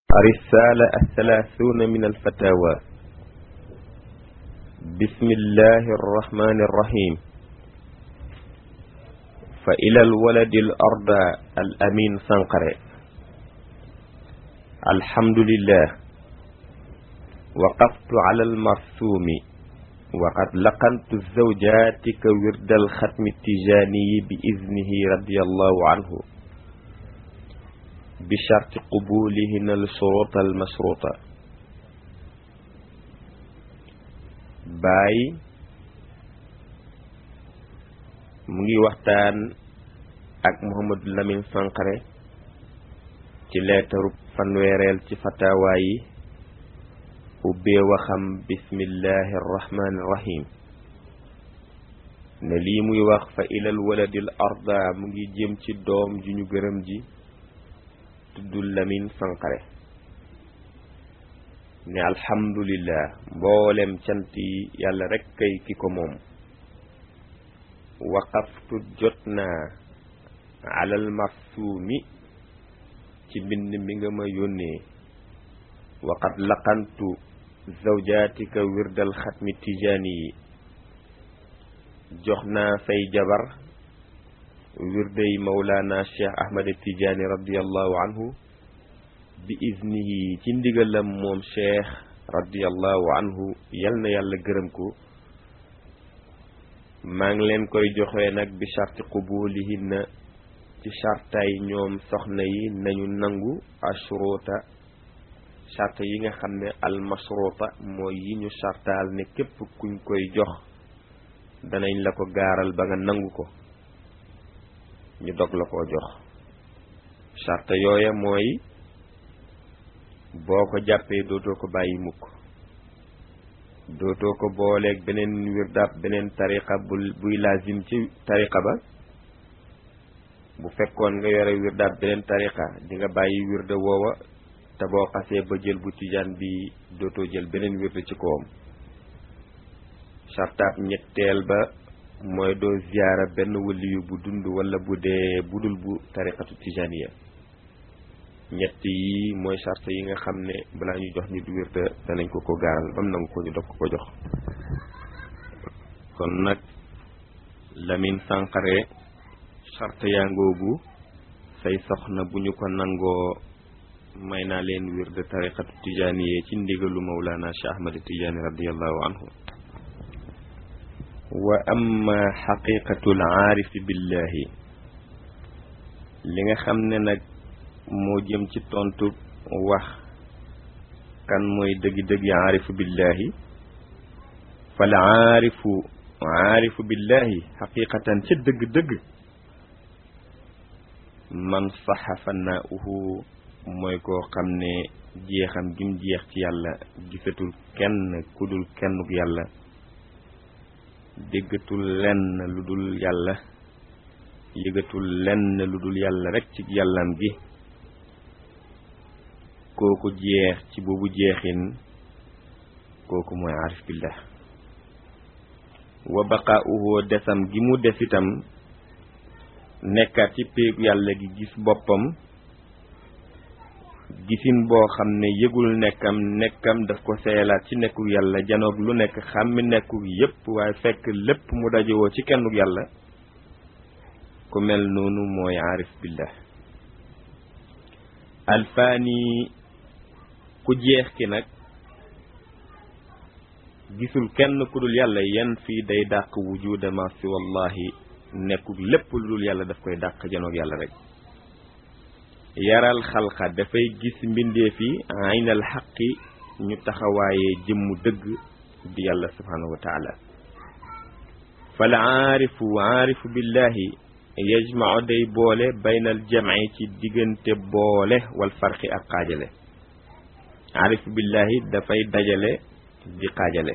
الرسالة الثلاثون من الفتاوى بسم الله الرحمن الرحيم فإلى الولد الأرض الأمين سنقر الحمد لله وقفت على المرسوم وقد لقنت الزوجات كورد الختم التجاني بإذنه رضي الله عنه بشرط قبولهن الشروط المشروطة باي mu ngi waxtaan ak Mouhamadou Lamine Sankharé ci leetaru fanweereel ci fatawaa yi ubbee waxam bismillahi arrahmani irrahim ne lii muy wax fa ilal waladil arda mu ngi jëm ci doom ju ñu gërëm ji tuddul Lamine Sankharé ne alhamdulillah mboolem cant yi yàlla rek kay ki ko moom waqaftu jot naa alal marsuumi ci mbind mi nga ma yónnee waqad laqantu zawjaatika wirdal xatmi tijaani yi jox naa say jabar wirday mawlaana cheikh ahmad tijaani radiallahu anhu bi iznihi ci ndigalam moom cheikh radiallahu anhu yal na yàlla gërëm ko maa ngi leen koy joxe nag bi charti qubulihinna ci chartaay ñoom soxna yi nañu nangu ashruta charte yi nga xam ne almashruta mooy yi ñu chartaal ne képp kuñ koy jox danañ la ko gaaral ba nga nangu ko ñu dog la koo jox charte yooya mooy boo ko jàppee dootoo ko bàyyi mukk dootoo ko booleeg beneen wirdaab beneen tariqa bu buy lazim ci tariqa ba bu fekkoon nga yore wirdaab beneen tariqa di nga bàyyi wirda woowa te boo xasee ba jël bu tijaan bi dootoo jël beneen wirda ci kawam sartaab ñetteel ba mooy doo ziyaara benn waliyu bu dund wala bu dee budul bu tariqatu tijaaniya ñett yi mooy sart yi nga xam ne balaa ñu jox nit wirda danañ ko ko gaaral bam nangu ko ñu dog ko ko jox kon nag Lamine Sankharé sart yaa ngoogu say soxna bu ñu ko nangoo may naa leen wirda tariqatu tijaaniya ci ndigalu Mawlana Cheikh Ahmad Tijaani radiallahu anhu wa amma xaqiqatul aarifi billahi li nga xam ne nag moo jëm ci tontu wax kan mooy dëggi-dëggi aarifu billahi fal aarifu aarifu billahi xaqiqatan ca dëgg-dëgg man saxa fanaauhu mooy koo xam ne jeexam gim jeex ci yàlla gisatul kenn ku dul kennuk yàlla déggatul lenn lu dul yàlla yëgatul lenn lu dul yàlla rek ci yàllam gi kooku jeex ci boobu jeexin kooku mooy arif billah wa baqaauhu desam gi mu des itam nekkaat ci péegu yàlla gi gis boppam gisin boo xam ne yëgul nekkam nekkam daf ko seelaat ci nekkuk yàlla janoog lu nekk xàmmi nekkuk yépp waaye fekk lépp mu dajewoo ci kennuk yàlla ku mel noonu mooy arif billah alfaani ku jeex ki nag gisul kenn ku dul yàlla yan fii day dàq wujuda ma si wallahi nekkuk lépp lu dul yàlla daf koy dàq janoog yàlla rek yaral xalqa dafay gis mbindeef yi aynal xaqi ñu taxawaayee jëmmu dëgg di yàlla subhanahu wa taala fal aarifu aarifu billahi yajmau day boole baynal jamci ci diggante boole wal farqi ak xaajale aarifu billahi dafay dajale di xaajale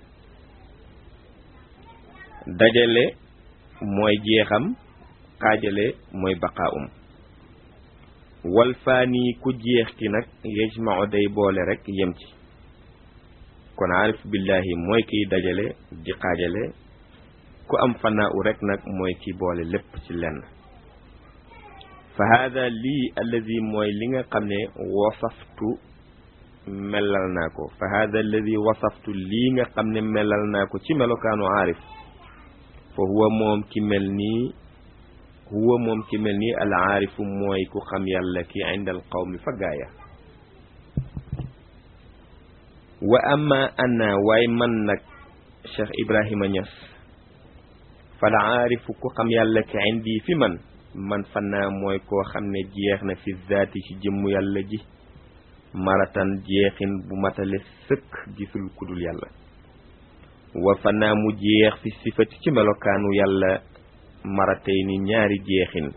dajale mooy jeexam xaajale mooy baqaa'um wal faani ku jeex ki nag yajmau day boole rek yem ci kon aarif billahi mooy kiy dajale di xaajale ku am fanaa u rek nag mooy ki boole lépp ci lenn fa hada lii alladi mooy li nga xam ne wasaftu melal naa ko fa hada alladi wasaftu lii nga xam ne melal naa ko ci melokaanu aarif fa huwa moom ki mel nii huwa moom ki mel nii al aarifu mooy ku xam yàlla ki inda al qawmi fa gaaya wa amma ana waaye man nag Cheikh Ibrahima Niass fal aarifu ku xam yàlla ki indi fi man man fanaa mooy koo xam ne jeex na fi zaati ci jëmmu yàlla ji maratan jeexin bu matale sëkk gisul kudul yàlla wa fanaa mu jeex fi sifati ci melokaanu yàlla maratay ni ñaari jeexin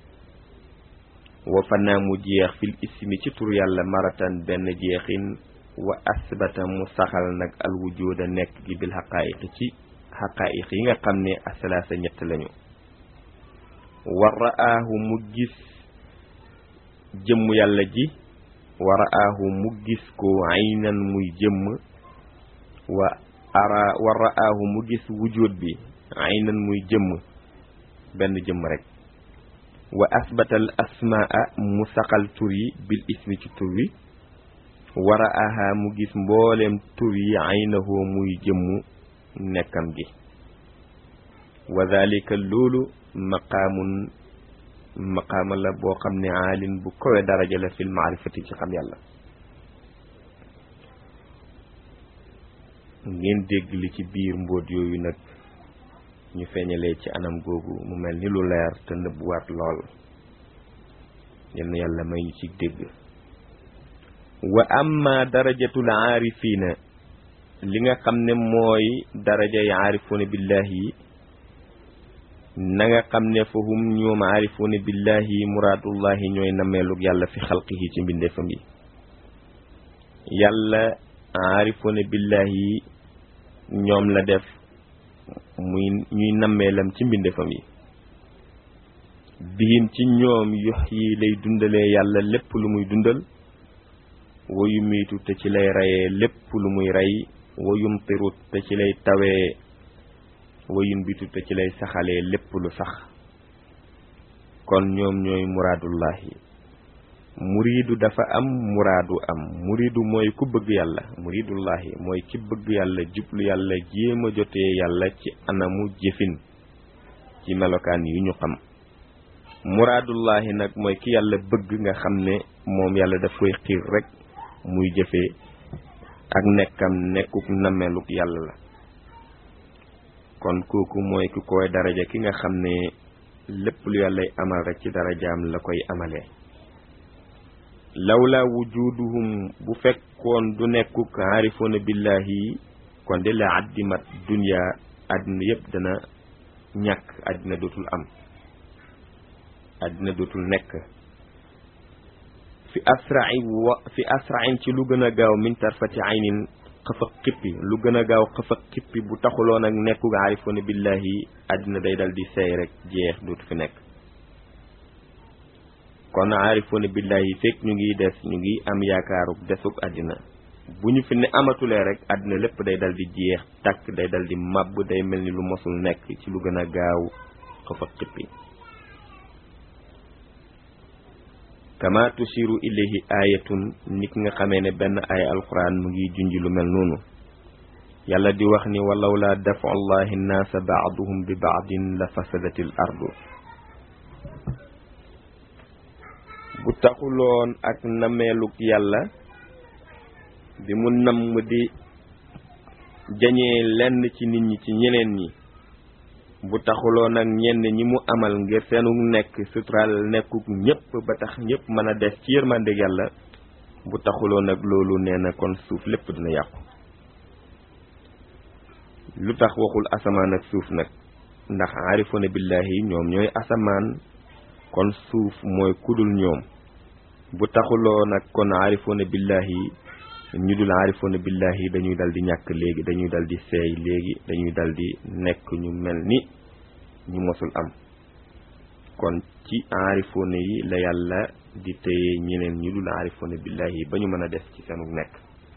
wa fanaa mu jeex fil ismi ci tur yàlla maratan benn jeexin wa asbata mu saxal nag al wujuda nekk gi bil xaqaayiq ci xaqaayiq yi nga xam ne asalaasa ñett lañu wa ra'aahu mu gis jëmm yàlla ji wa ra'aahu mu gis ko aynan muy jëmm wa ara wa ra'aahu mu gis wujud bi aynan muy jëmm benn jëmm rek wa asbatal asmaa mu saxal tur yi bil ismi ci tur wi wa ra'aaha mu gis mbooleem tur yi aynahu muy jëmmu nekkam gi wa dhalika loolu maqaamun maqaama la boo xam ne aalin bu kowe daraja la fil maarifati ci xam yàlla ngeen dégg li ci biir mbóot yooyu nag ñu feeñalee ci anam googu mu mel ni lu leer te nëbbuwaat lool yal na yàlla may ñu ci dégg wa amma darajatul aarifiina li nga xam ne mooy darajay aarifuuna billahi na nga xam ne fa hum ñoom aarifuuna billahi muraadullahi ñooy nameelug yàlla fi xalqihi ci mbindeefam yi yàlla aarifuuna billahi ñoom la def muy ñuy nammeelam ci mbindeefam yi bihim ci ñoom yox yi lay dundalee yàlla lépp lu muy dundal wayu miitu te ci lay rayee lépp lu muy rey wayum tirut te ci lay tawee wayum bitu te ci lay saxalee lépp lu sax kon ñoom ñooy muraadullahi muriidu dafa am muraadu am muriidu mooy ku bëgg yàlla muriidullahi mooy ki bëgg yàlla jublu yàlla jéem a jotee yàlla ci anamu jëfin ci melokaan yu ñu xam muraadullahi nag mooy ki yàlla bëgg nga xam ne moom yàlla daf koy xiir rek muy jëfee ak nekkam nekkuk nameluk yàlla la kon kooku mooy ki koy daraja ki nga xam ne lépp lu yàllay amal rek ci darajaam la koy amalee lawla wujuduhum bu fekkoon du nekkuk aarifoona billahi kon de la addimat dunya àddina yépp dana ñàkk àddina dootul am àddina dootul nekk fi asrai wa fi asrain ci lu gën a gaaw min tarfati aynin xëfa xippi lu gën a gaaw xëfa xippi bu taxuloon ak nekku aarifoona billahi àddina day dal di seey rek jeex dootu fi nekk kon aarifoona billahi fekk ñu ngi des ñu ngi am yaakaaru desuk àddina bu ñu fi ne amatulee rek àddina lépp day dal di jeex takk day dal di màbb day mel ni lu mosul nekk ci lu gën a gaaw xëfa xippi kama tusiru ilayhi ayatun nit nga xamee ne benn ay alquran mu ngi junj lu mel noonu yàlla di wax ni walaw la dafu allahi nnaasa baaduhum bi baadin la fasadati l ardu bu taxuloon ak nameeluk yàlla bi mu namm di jañee lenn ci nit ñi ci ñeneen ñi bu taxuloon ak ñenn ñi mu amal ngir seenu nekk suturaal nekkuk ñëpp ba tax ñëpp mën a des ci yërmandeg yàlla bu taxuloon ak loolu nee na kon suuf lépp dina yàqu lu tax waxul asamaan ak suuf nag ndax aarifoona billahi ñoom ñooy asamaan kon suuf mooy kudul ñoom bu taxuloo nag kon aarifoona billahi ñu dul aarifoona billahi dañuy dal di ñàkk léegi dañuy dal di seey léegi dañuy dal di nekk ñu mel ni ñu mosul am kon ci aarifoona yi la yàlla di téye ñeneen ñu dul aarifoona billahi ba ñu mën a des ci seenu nekk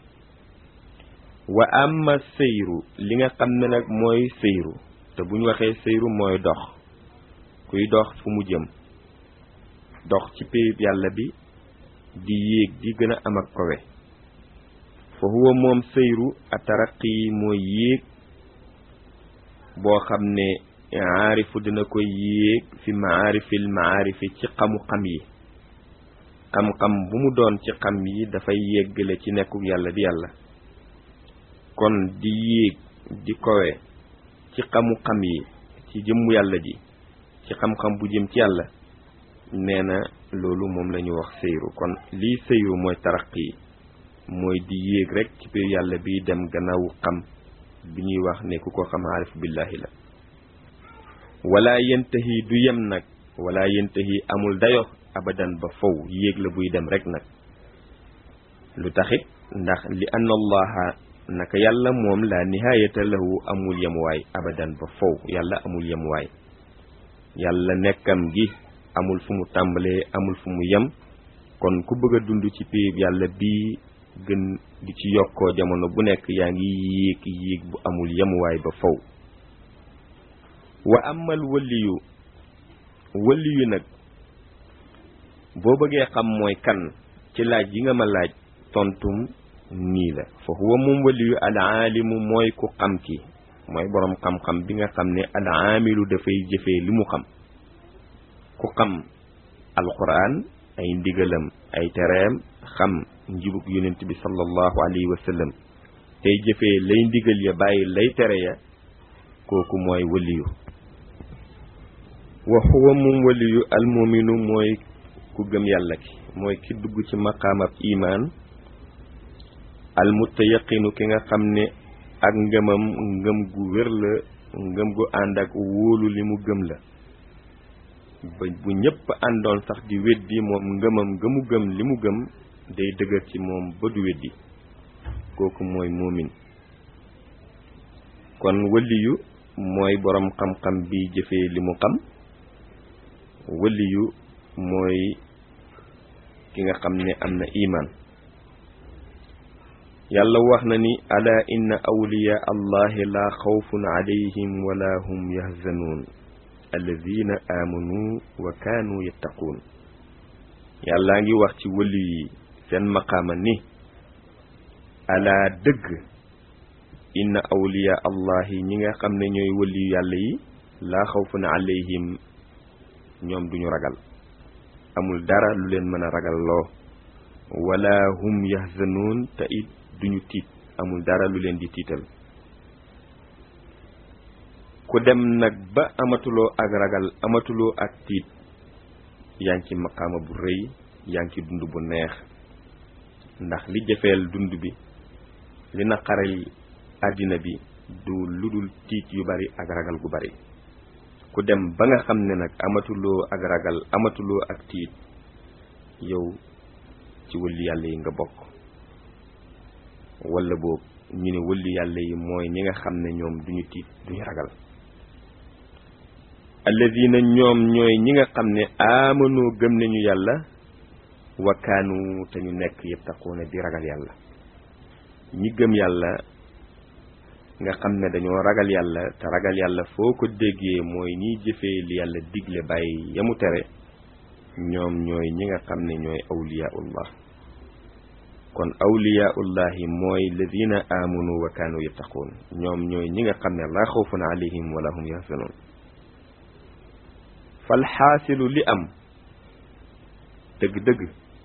wa amma sëyru li nga xam ne nag mooy sëyru te bu ñu waxee sëyru mooy dox kuy dox fu mu jëm dox ci péyib yàlla bi di yéeg di gën a am ak kowe fa huwa moom sëyru ataraqi mooy yéeg boo xam ne aarifu dina koy yéeg fi maarifil maarifi ci xamu-xam yi xam-xam bu mu doon ci xam yi dafay yéggale ci nekkuk yàlla di yàlla kon di yéeg di kowe ci xamu-xam yi ci jëmmu yàlla ji ci xam-xam bu jëm ci yàlla nee na loolu moom la ñu wax sëyru kon lii sëyru mooy taraqi mooy di yéeg rek ci biir yàlla bi dem gannaawu xam bi ñuy wax ne ku ko xam aarif billahi la wala yentahi du yem nag wala yentahi amul dayo abadan ba fow yéeg la buy dem rek nag lu taxit ndax li anna allaha naka yàlla moom la nihaayata lahu amul yemuwaay abadan ba fow yàlla amul yemuwaay yàlla nekkam gi amul fu mu tàmbalee amul fu mu yem kon ku bëgg a dund ci péeb yàlla bii gën di ci yokkoo jamono bu nekk yaa ngi yéeg yéeg bu amul yemuwaay ba faw wa amal waliyu waliyu nag boo bëggee xam mooy kan ci laaj yi nga ma laaj tontum nii la fa huwa moom waliyu al aalimu mooy ku xam ki mooy boroom xam-xam bi nga xam ne al aamilu dafay jëfee li mu xam ku xam alquran ay ndigalam ay tereem xam njubug yonent bi sallallahu alayhi wa sallam tey jëfee lay ndigal ya bàyyi lay tere ya kooku mooy waliyu wa huwa moom waliyu almuminu mooy ku gëm yàlla ki mooy ki dugg ci maqaamab imaan almutayaqinu ki nga xam ne ak ngëmam ngëm gu wér la ngëm gu ànd ak wóolu li mu gëm la ba bu ñëpp àndoon sax di weddi moom ngëmam gëmu gëm li mu gëm day dëgër ci moom ba du weddi kooku mooy muumin kon waliyu mooy boroom xam-xam bi jëfee li mu xam waliyu mooy ki nga xam ne am na iman yàlla wax na ni ala inna awliya allahi la xawfun alayhim wala hum yahzanuun alladina amanu wa kaanu yattaquun yàllaa ngi wax ci wëli yi seen maqaama ni ala dëgg inna awliya allahi ñi nga xam ne ñooy wëli yàlla yi laa xawfun alayhim ñoom duñu ragal amul dara lu leen mën a ragal loo wala hum yahzanuun te it duñu tiit amul dara lu leen di tiital ku dem nag ba amatuloo ak ragal amatuloo ak tiit yaa ngi ci maqaama bu rëy yaa ngi ci dund bu neex ndax li jëfeel dund bi li naqaral àddina bi du ludul tiit yu bari ak ragal gu bari ku dem ba nga xam ne nag amatuloo ak ragal amatuloo ak tiit yow ci wëlli yàlla yi nga bokk wala boog ñu ne wëlli yàlla yi mooy ñi nga xam ne ñoom duñu tiit duñu ragal alladina ñoom ñooy ñi nga xam ne amanu gëm nañu yàlla wa kaanu te ñu nekk yattaquuna di ragal yàlla ñi gëm yàlla nga xam ne dañoo ragal yàlla te ragal yàlla foo ko déggee mooy ñiy jëfee li yàlla digle bàyyi yamu tere ñoom ñooy ñi nga xam ne ñooy awliyaullah kon awliyaullahi mooy ladina amanu wa kaanu yattaquun ñoom ñooy ñi nga xam ne laa xawfun alayhim wala hum yahzanun fal xaasilu li am dëgg-dëgg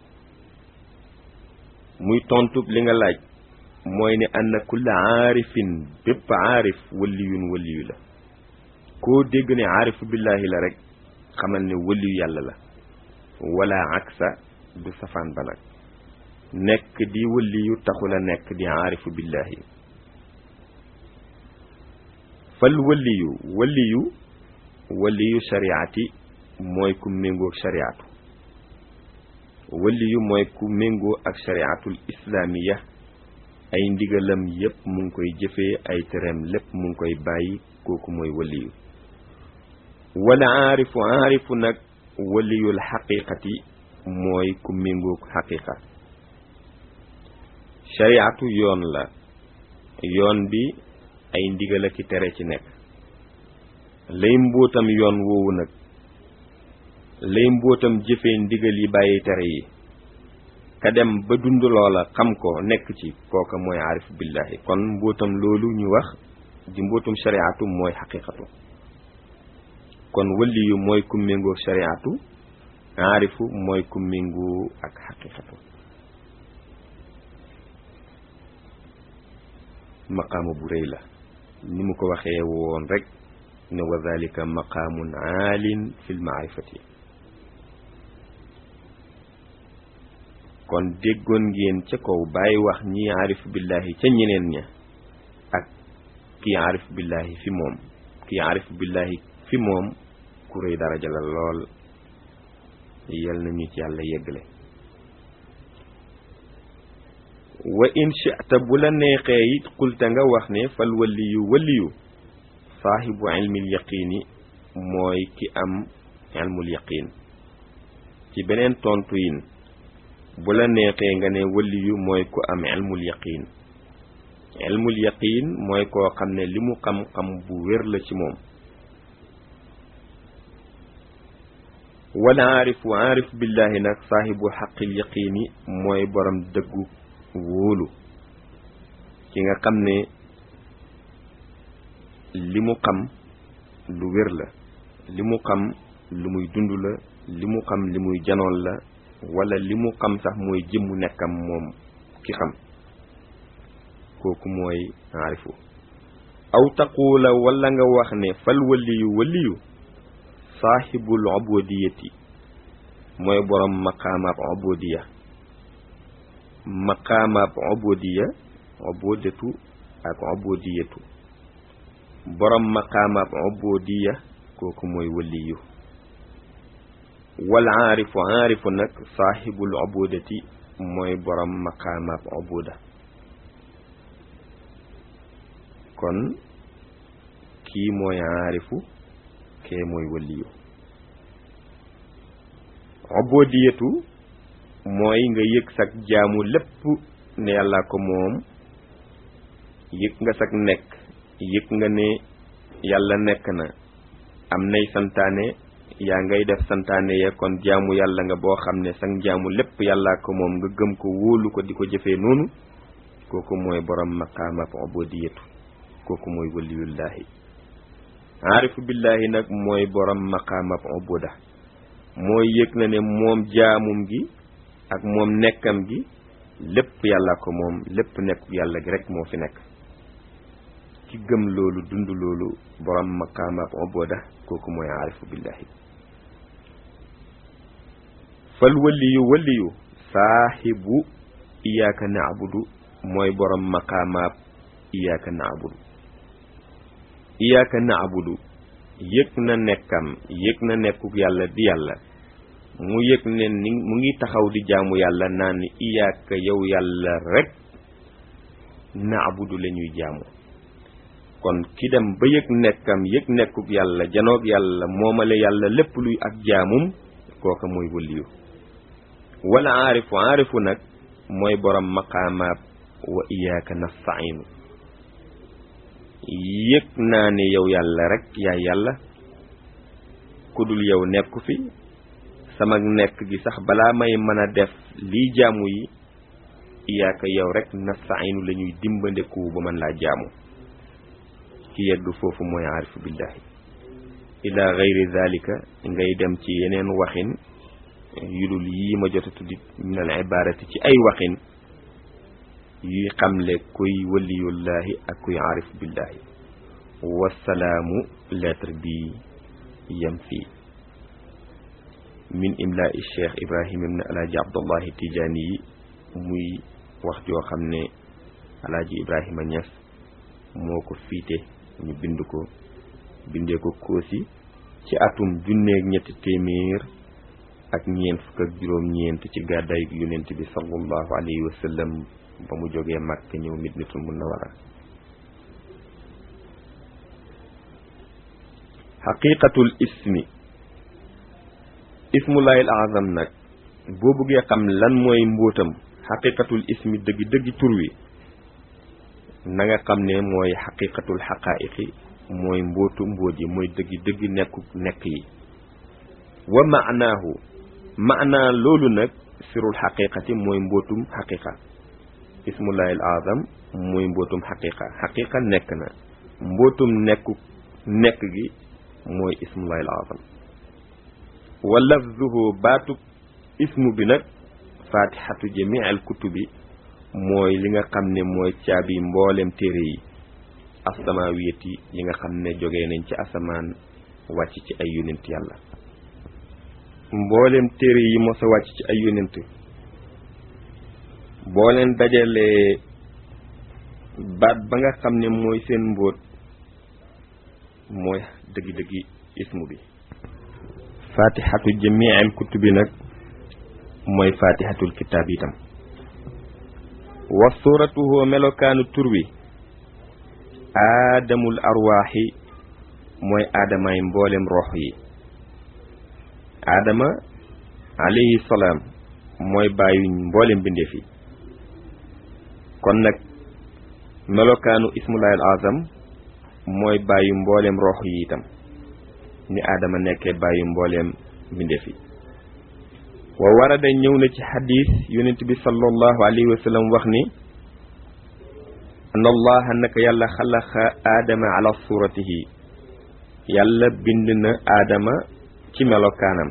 muy tontub li nga laaj mooy ne anna kulla aarifin bépp aarif waliyun waliyu la koo dégg ne aarifu billahi la rek xamal ne waliyu yàlla la wala aksa du safaan ba nag nekk di waliyu taxula nekk di aarifu billahi fal waliyu waliyu waliyu shariati mooy ku méngoo ak shariatu waliyu mooy ku méngoo ak shariatul islaamiya ay ndigalam yépp mu ngi koy jëfee ay tereem lépp mu ngi koy bàyyi kooku mooy waliyu wala aarifu aarifu nag waliyul xaqiqati mooy ku méngoo xaqiqa shariatu yoon la yoon bi ay ndigal ak i tere ci nekk lay mbóotam yoon woowu nag lay mbóotam jëfee ndigal yi bàyyi tere yi ka dem ba dund loola xam ko nekk ci kooka mooy aarif billahi kon mbóotam loolu ñu wax di mbóotum shariatu mooy xaqiqatu kon waliyu mooy ku méngoo shariatu aarifu mooy ku méngoo ak xaqiqatu maqaama bu rëy la ni mu ko waxee woon rek ne wa dalika maqaamun aalin fi lmaarifati kon déggoon ngeen ca kaw bàyyi wax ñi aarif billahi ca ñeneen ña ak kii aarif billahi fi moom kii aarif billahi fi moom ku rëy daraja la lool yal nañu ci yàlla yeggale wa in shi'ta bu la neexee it qulta nga wax ne fal waliyu waliyu saahibu ilmil yaqiini mooy ki am ilmul yaqiin ci beneen tontu yin bu la neexee nga ne waliyu mooy ku am ilmul yaqiin ilmul yaqiin mooy koo xam ne li mu xam-xam bu wér la ci moom wala aarifu aarif billahi nag saahibu xaqil yaqiini mooy borom dëggu wóolu ki nga xam ne li mu xam lu wér la li mu xam lu muy dund la li mu xam li muy janoon la wala li mu xam sax mooy jëmmu nekkam moom ki xam kooku mooy aarifu aw taquula wala nga wax ne fal waliyu waliyu saaxibul ubudiyati mooy borom maqaamaab ubudiya maqaamaab ubudiya ubudatu ak ubudiyatu borom maqaamaab ubudiya kooku mooy waliyu wal aarifu aarifu nag saaxibul ubudati mooy borom maqaamaab ubuda kon kii mooy aarifu kee mooy waliyu ubudiyatu mooy nga yëg sag jaamu lépp ne yàlla ko moom yëg nga sag nekk yëg nga ne yàlla nekk na am nay santaane yaa ngay def santaane ya kon jaamu yàlla nga boo xam ne sag jaamu lépp yàlla ko moom nga gëm ko wóolu ko di ko jëfee noonu kooku mooy borom maqaamab ubudiyatu kooku mooy waliyullahi aarifu billahi nag mooy borom maqaamab ubuda mooy yëg na ne moom jaamum gi ak moom nekkam gi lépp yàlla ko moom lépp nekk yàlla gi rek moo fi nekk ki gëm loolu dund loolu borom maqaamab ubuda kooku mooy aarifu billahi fal waliyu waliyu saahibu iyaaka naabudu mooy borom maqaamaab iyaaka naabudu iyaaka naabudu yëg na nekkam yëg na nekkuk yàlla di yàlla mu yëg ne ni mu ngi taxaw di jaamu yàlla naan ni iyaaka yow yàlla rek naabudu la ñuy jaamu kon ki dem ba yëg nekkam yëg nekkuk yàlla janoog yàlla moomale yàlla lépp luy ak jaamum kooka mooy waliyu wala aarifu aarifu nag mooy borom maqaamaab wa iyaaka nastainu yëg naa ne yow yàlla rek yaay yàlla ku dul yow nekku fi sama nekk gi sax balaa may mën a def lii jaamu yi iyaaka yow rek nastainu la ñuy dimbandeku ba mën laa jaamu ki yegg foofu mooy aarifu billahi ila gayri dalika ngay dem ci yeneen waxin yu dul yii ma jot a tuddi min al ibarati ci ay waxin yuy xamle kuy waliyullahi ak kuy aarif billahi wasalaamu lettre bi yem fii min imlaa'i cheikh ibrahima ibn alaaji abdullahi tijaani yi muy wax joo xam ne alaaji ibrahima ñas moo ko fiite ñu bind ko bindee ko koosi ci atum junneeg ñetti téeméer ak ñeent fukk ak juróom ñeent ci gàddaay yonent bi sallallahu alayhi wa sallam ba mu jógee Makk ñëw Madinatul Munawwara xaqiqatul ismi ismullahil azam nag boo bëggee xam lan mooy mbóotam xaqiqatul ismi dëggi dëggi tur wi na nga xam ne mooy xaqiqatul xaqaa'iqi mooy mbóotu mbóot yi mooy dëggi dëggi nekku nekk yi wa maanaahu maanaa loolu nag sirul xaqiqati mooy mbootum xaqiqa ismullahi al azam mooy mbootum xaqiqa xaqiqa nekk na mbootum nekku nekk gi mooy ismullahi al azam wa lafzuhu baatu ismu bi nag fatihatu jamii al kutubi mooy li nga xam ne mooy caabi mboolem téere yi asamawiyati yi nga xam ne jógee nañ ci asamaan wàcc ci ay yonent yàlla mboolem téere yi mos a wàcc ci ay yonent boo leen dajalee baat ba nga xam ne mooy seen mbóot mooy dëggi-dëggi ismu bi fatihatu jamii al kutubi nag mooy fatihatul kitaab itam wa suratuhu melokaanu tur wi aadamul arwaaxi mooy aadamaay mboolem rox yi aadama alayhi salaam mooy bàyyi mboolem bindeef yi kon nag melokaanu ismullahi al azam mooy bàyyi mboolem rox yi itam ni aadama nekkee bàyyi mboolem bindeef yi wa warada ñëw na ci xadis yonent bi sallallahu alayhi wa sallam wax ni an allaha naka yàlla xalaqa aadama ala suratihi yàlla bind na aadama ci melokaanam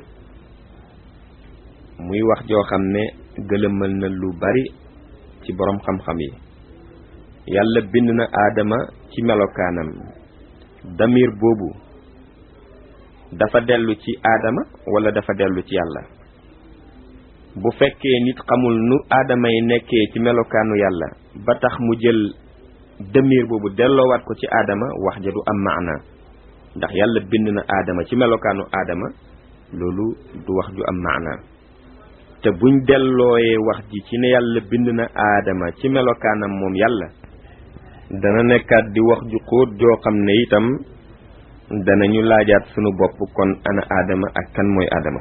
muy wax joo xam ne gëlëmal na lu bari ci boroom xam-xam yi yàlla bind na aadama ci melokaanam damir boobu dafa dellu ci aadama wala dafa dellu ci yàlla bu fekkee nit xamul nu aadama yi nekkee ci melokaanu yàlla ba tax mu jël demir boobu delloowaat ko ci aadama wax ja du am maana ndax yàlla bind na aadama ci melokaanu aadama loolu du wax ju am maana te buñ dellooyee wax ji ci ne yàlla bind na aadama ci melokaanam moom yàlla dana nekkaat di wax ju xóot joo xam ne itam danañu laajaat sunu bopp kon ana aadama ak kan mooy aadama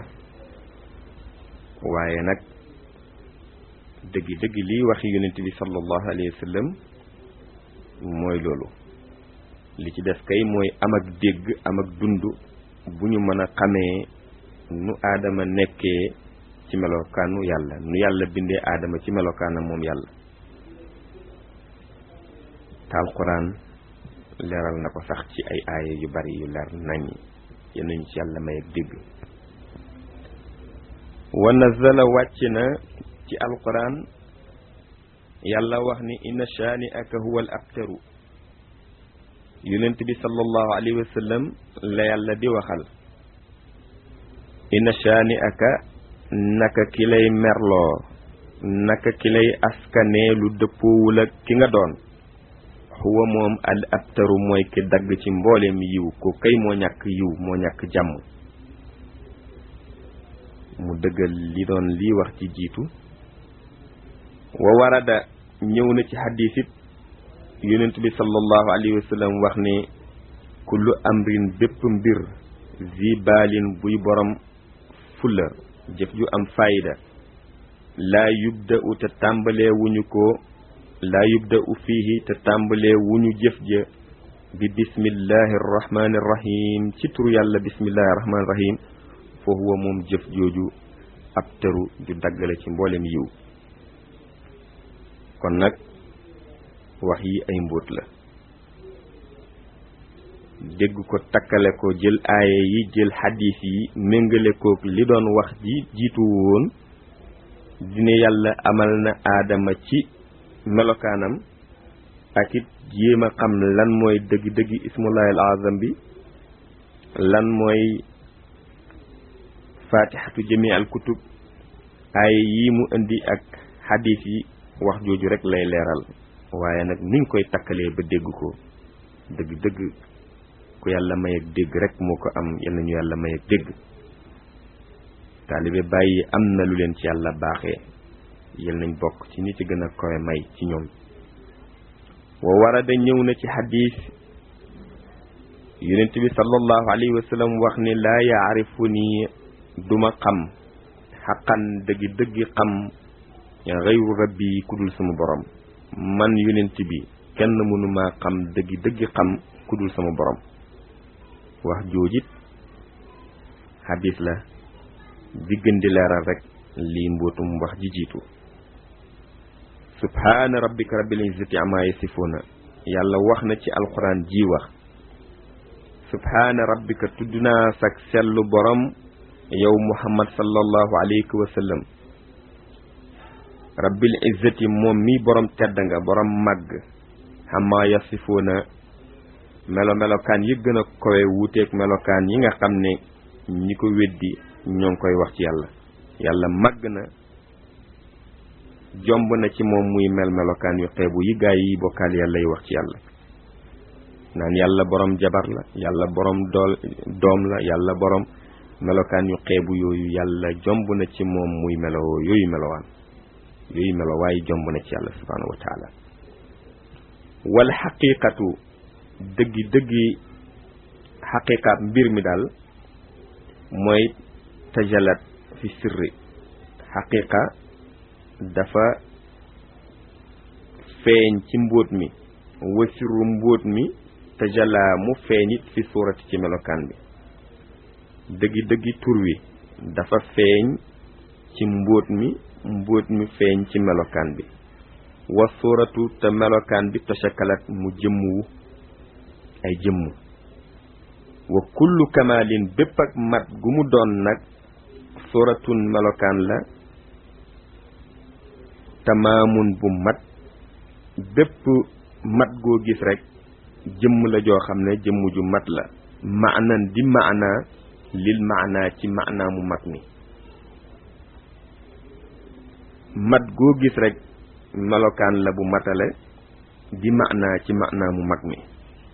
waaye nag dëggi dëggi lii waxi yonent bi sallallahu alayhi wa sallam mooy loolu li ci des kay mooy am ak dégg am ak dund bu ñu mën a xamee nu aadama nekkee ci melokaanu yàlla nu yàlla bindee aadama ci melokaanam moom yàlla te alquran leeral na ko sax ci ay aaya yu bari yu leer nañ yal nañu ci yàlla may ak dégg wa nazala wàcc na ci alquran yàlla wax ni inna shaani aka huwa al abtaru yonent bi sallallahu alayhi wa sallam la yàlla di waxal inna shaani aka naka ki lay merloo naka ki lay askanee lu dëppoowul ak ki nga doon huwa moom al abtaru mooy ki dagg ci mbooleem yiw ko kay moo ñàkk yiw moo ñàkk jàmm mu dëggal li doon lii wax ci jiitu wa warada ñëw na ci xadis it yonent bi sallallahu alayhi wa sallam wax ne kullu amrin bépp mbir zi baalin buy borom fulla jëf ju am fayda laa yubda u te tàmbalee wuñu ko laa yubda u fiihi te tàmbalee wuñu jëf ja bi bismillahi arrahmani irrahim ci turu yàlla bismillahi arrahmani irrahim fa huwa moom jëf jooju ab tëru ju daggale ci mboolem yiw kon nag wax yi ay mbóot la dégg ko takkale ko jël aaye yi jël xadis yi méngale kook li doon wax ji jiitu woon dina yàlla amal na aadama ci melokaanam ak it jéem a xam lan mooy dëgg-dëgg ismullahi al azam bi lan mooy fatihatu jami al kutub aaye yi mu indi ak xadis yi wax jooju rek lay leeral waaye nag niñ koy takkalee ba dégg ko dëgg-dëgg ku yàlla may ak dégg rek moo ko am yal nañu yàlla may ak dégg taalibe bàyyi am na lu leen ci yàlla baaxee yal nañ bokk ci ñi ci gën a koy may ci ñoom wa warada ñëw na ci xadis yonent bi sallallahu alayhi wa sallam wax ni laa yaarifu nii duma xam xaqan dëggi dëggi xam xayru rabbi ku dul sama borom man yonent bi kenn mënuma xam dëggi dëggi xam ku dul sama borom wax joojit xadis la di gën di leeral rek lii mbootum wax ji jiitu subhaana rabbika rabbil izzati amma yasifuuna yàlla wax na ci alquran ji wax subhaana rabbika tudd naa sag sellu borom yow muhammad sallallahu alayhi wa sallam rabbil izzati moom mi borom tedd nga borom màgg amma yasifuuna melo melokaan yi gën a kowe wuuteeg melokaan yi nga xam ne ñi ko weddi ñoo ngi koy wax ci yàlla yàlla màgg na jomb na ci moom muy mel melokaan yu xeebu yi gaay yi bokkaal yàlla yi wax ci yàlla naan yàlla borom jabar la yàlla borom dool doom la yàlla borom melokaan yu xeebu yooyu yàlla jomb na ci moom muy melo yooyu melowaan yooyu melo waaye jomb na ci yàlla subhaanahu wa taala wal xaqiqatu dëggi dëggi xaqiqaat mbir mi daal mooy tajalat fi sirri xaqiqa dafa feeñ ci mbóot mi wasiru mbóot mi tajalaa mu feeñit fi suurati ci melokaan bi dëggi dëggi tur wi dafa feeñ ci mbóot mi mbóot mi feeñ ci melokaan bi wa suuratu te melokaan bi tashakalat mu jëmmuwu ay jëmm wa kullu kamalin bépp ak mat gu mu doon nag suuratun melokaan la tamaamun bu mat bépp mat goo gis rek jëmm la joo xam ne jëmm ju mat la maanan di maana lil maana ci maana mu mat mi mat goo gis rek melokaan la bu matale di maana ci maana mu mag mi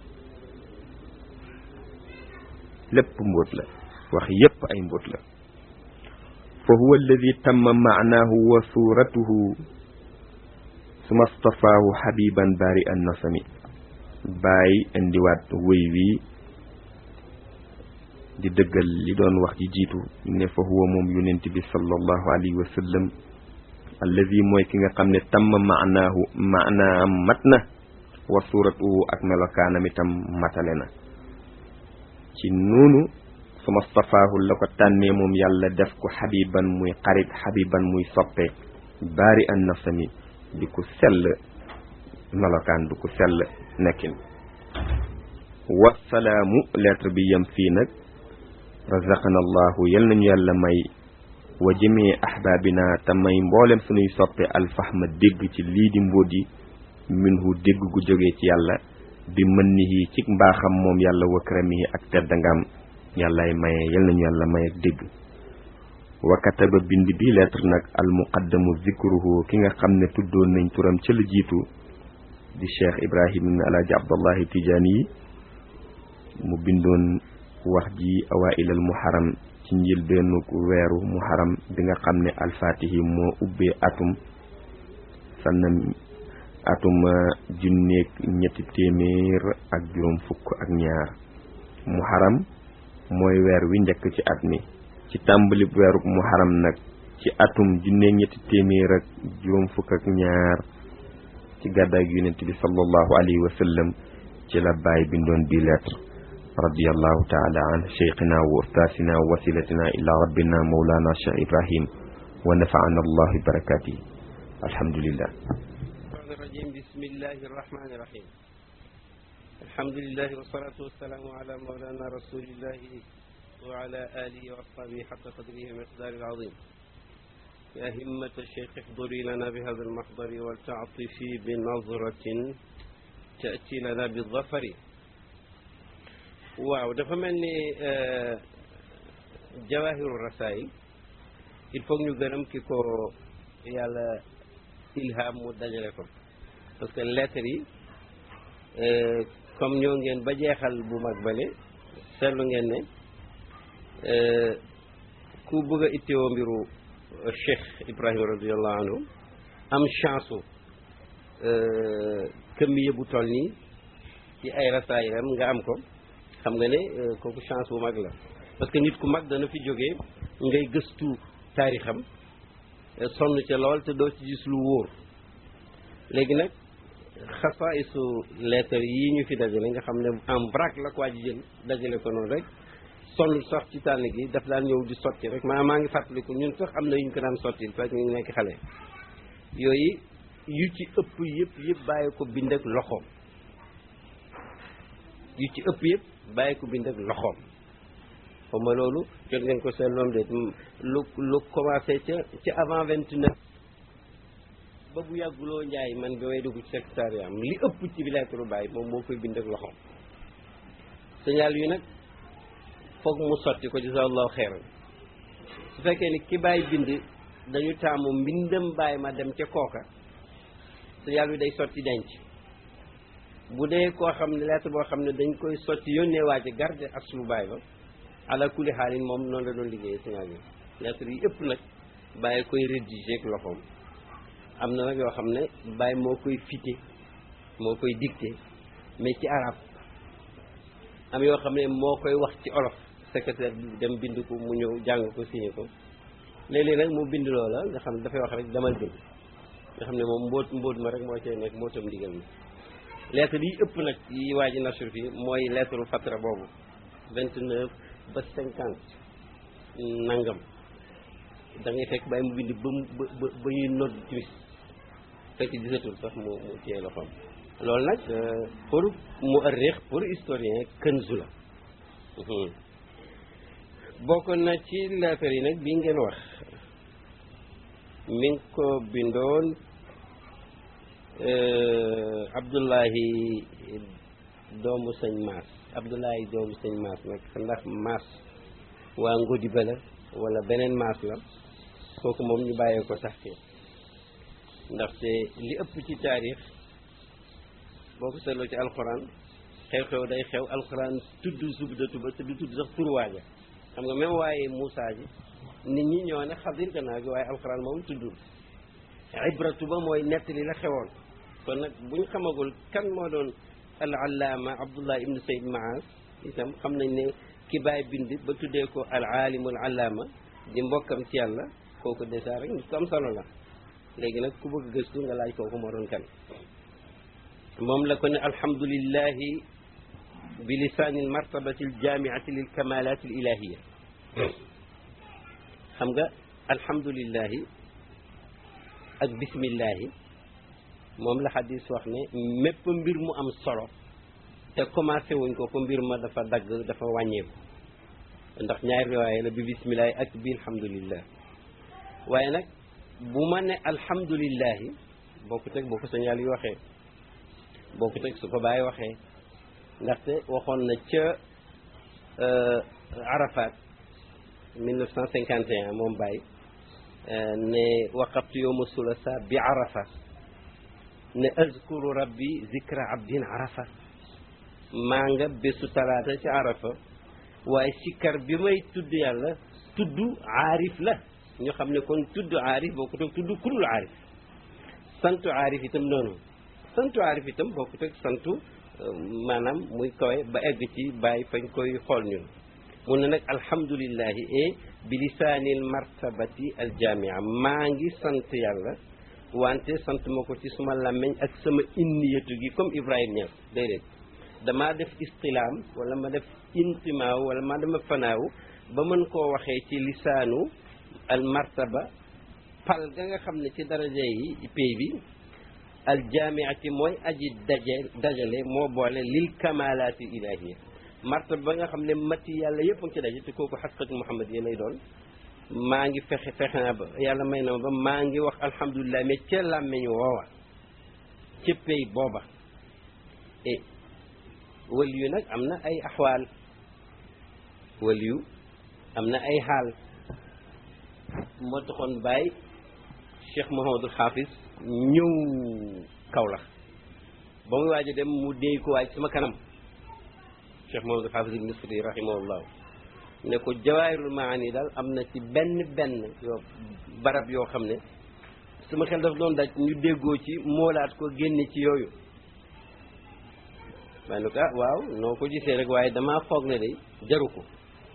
lépp mbóot la wax yépp ay mbóot la fa huwa alladi tamma maanaahu wa suuratuhu suma stafaahu xabiban bari an nasami bàyyi indiwaat wëy wi di dëggal li doon wax ji jiitu ne fa huwa moom yonent bi sallallahu alayhi wa sallam alladi mooy ki nga xam ne tamm maanaahu maanaam mat na wa suuratuhu ak melokaanam itam matale na ci noonu suma stafaahu la ko tànnee moom yàlla def ko xabiban muy xarit xabiban muy soppe bari an nasami di ko sell melokaan du ko sell nekkin wasalaamu lettre bi yem fii nag razaqana allahu yal nañu yàlla may wa jëmee ahbaabina te may mboolem sunuy soppe alfahma dégg ci lii di mbóot yi minhu dégg gu jógee ci yàlla bi mën nihi ci mbaaxam moom yàlla wa karamihi ak teddangam yàllaay maye yal nañu yàlla may ak dégg wa kataba bind bi lettre nag al muqaddamu zikruhu ki nga xam ne tuddoon nañ turam ca la jiitu di cheikh ibrahim ibn alaaji abdallahi tijaani yi mu bindoon wax ji awailal muharam ci njëlbeenu weeru muharam bi nga xam ne alfaatihi moo ubbee atum sanna atum junneeg ñetti téeméer ak juróom fukk ak ñaar muharam mooy weer wi njëkk ci at mi ci tàmbali weeru muharam nag ci atum junneeg ñetti téeméer ak juróom fukk ak ñaar ci gàddaay gi yonent bi sallallahu alayhi wa sallam ci la baay bindoon bi lettre radiyallahu taala an cheikhina wa ustaasina wa wasilatina ila rabbina mawlana cheikh ibrahim wa nafaana allah bi barakatihi alhamdulillah الرجيم بسم الله الرحمن الرحيم الحمد لله والصلاة والسلام على مولانا رسول الله وعلى آله وأصحابه حق قدره ومقدار العظيم يا همة الشيخ احضري لنا بهذا المحضر ولتعطفي بنظرة تأتي لنا بالظفر waaw dafa mel ni jawahiru rasail il faut ñu gërëm ki ko yàlla ilham mu dajale ko parce que lettres yi comme ñoo ngeen ba jeexal bu mag bale seetlu ngeen ne ku bëgg a ittewoo mbiru Cheikh Ibrahima radiallahu anhu am chance u këmmiye bu toll nii ci ay rasaayiram nga am ko xam nga ne kooku chance bu mag la parce que nit ku mag dana fi jógee ngay gëstu taarixam sonn ca lool te doo ci gis lu wóor léegi nag xasaisu lettre yi ñu fi dajale nga xam ne en vrac la ko waa ji jël dajale ko noonu rek sonn sax ci tànn gi daf daan ñëw di sotti rek maa maa ngi fàttaliku ñun sax am na yu ñu ko daan sotti parce que ñu ngi nekk xale yooyu yu ci ëpp yëpp yëpp bàyyi ko bind ak loxoom yu ci ëpp yëpp bàyyi ko bind ak loxoom xaw ma loolu jot ngeen ko seen loom de lu lu commencé ca ci avant vingt neuf ba bu yàgguloo njaay man bi may dugg ci secrétariat am li ëpp ci bi lettre bàyyi moom moo koy bind ak loxoom signal yu nag foog mu sotti ko jazakallahu xeyran su fekkee ni ki bàyyi bind dañu taamu mbindam bàyyi ma dem ca kooka signal bi day sotti denc bu dee koo xam ne lettre boo xam ne dañ koy sotti yónnee waa ji garde aslu bàyyi ba ala kulli xaalin moom noonu la doon liggéeyee signal yi lettre yi ëpp nag bàyyi koy rédiger ak loxoom am na nag yoo xam ne bàyyi moo koy fité moo koy dicté mais ci arab am yoo xam ne moo koy wax ci olof secrétaire bi dem bind ko mu ñëw jàng ko signé ko léeg-léeg nag mu bind loola nga xam ne dafay wax rek demal bind nga xam ne moom mbóot mbóot ma rek moo cay nekk mbóotam ndigal mi lettre yi ëpp nag yi waa ji nasur fii mooy lettre fatra boobu vingt neuf ba cinquante nangam da ngay fekk bàyyi mu bind ba mu ba ba ñuy nodd timis fekk gisatul sax mu mu téye loxoom loolu nag pour mu arriix pour historien kënzu la bokk na ci lettre yi nag bi ngeen wax mi ngi ko bindoon Abdullahi doomu sëñ Maas Abdullahi doomu sëñ Maas nag ndax Maas waa Ngodi ba la wala beneen Maas la kooku moom ñu bàyyee ko sax ke ndaxte li ëpp ci taarix boo ko seetloo ci alxuraan xew-xew day xew alxuraan tudd zubdatu ba te du tudd sax tur waaja xam nga même waaye Moussa ji nit ñi ñoo ne xadir gannaaw gi waaye alxuraan moom tuddul ibratu ba mooy nettali la xewoon kon nag bu ñu xamagul kan moo doon al allaama abdullah ibnu sayd maas itam xam nañ ne ki baay bind ba tuddee ko al aalimul allaama di mbokkam ci yàlla kooku dèjà rek nit ko am solo la léegi nag ku bëgg gëstu nga laaj kooku moo doon kan moom la ko ne alhamdulillahi bi lisaani almartabati aljamiati lil kamalat al ilahiya xam nga alhamdulillahi ak bismillahi moom la xadis wax ne mépp mbir mu am solo te commencé wuñ ko ko mbir ma dafa dagg dafa wàññeeku ndax ñaari riwaaye la bi bismillahi ak bi alhamdulillah waaye nag bu ma ne alhamdulillahi bokku teg boo ko sañaal yi waxee bokku teg su ko bàyyi waxee ndaxte waxoon na ca Arafat 1951 moom bàyyi ne waqaftu yowma sulasa bi arafa ne azkuru rabbi zikra abdin arafa maa nga bésu talaata ci arafa waaye sikkar bi may tudd yàlla tudd aarif la ñu xam ne kon tudd aarif boo ko toog tudd kurul aarif santu aarif itam noonu santu aarif itam boo ko toog santu maanaam muy kawe ba egg ci bàyyi fañ koy xool ñun mun na nag alhamdulillahi e bi lisaanil martabati aljamia maa ngi sant yàlla wante sant ma ko ci suma làmmeñ ak sama inniyatu gi comme Ibrahima Niass déedéet damaa def istilaam wala ma def intimaaw wala ma dama fanaaw ba mën koo waxee ci lisaanu al martaba pal ga nga xam ne ci daraja yi pay bi al jaamiati mooy aji daje dajale moo boole lil kamalaati ilahiya martaba ba nga xam ne mati yàlla yëpp a ngi ci daje te kooku xasqatu muhammad yi lay doon maa ngi fexe fexe naa ba yàlla may na ma ba maa ngi wax alhamdulilah mais ca làmmeñu woowa ca pay booba e waliyu nag am na ay axwaal waliyu am na ay xaal moo taxoon bàyyi Cheikh Mouhamadul Hafiz ñëw Kaolack ba muy waaj a dem mu déy ko waaj sama kanam Cheikh Mouhamadul Hafiz ibn Misri rahimahullah ne ko jawaahirul maani daal am na ci benn benn yoo barab yoo xam ne sama xel daf doon daj ñu déggoo ci moolaat ko génne ci yooyu waaye ne ko ah waaw noo ko gisee rek waaye damaa foog ne de jaru ko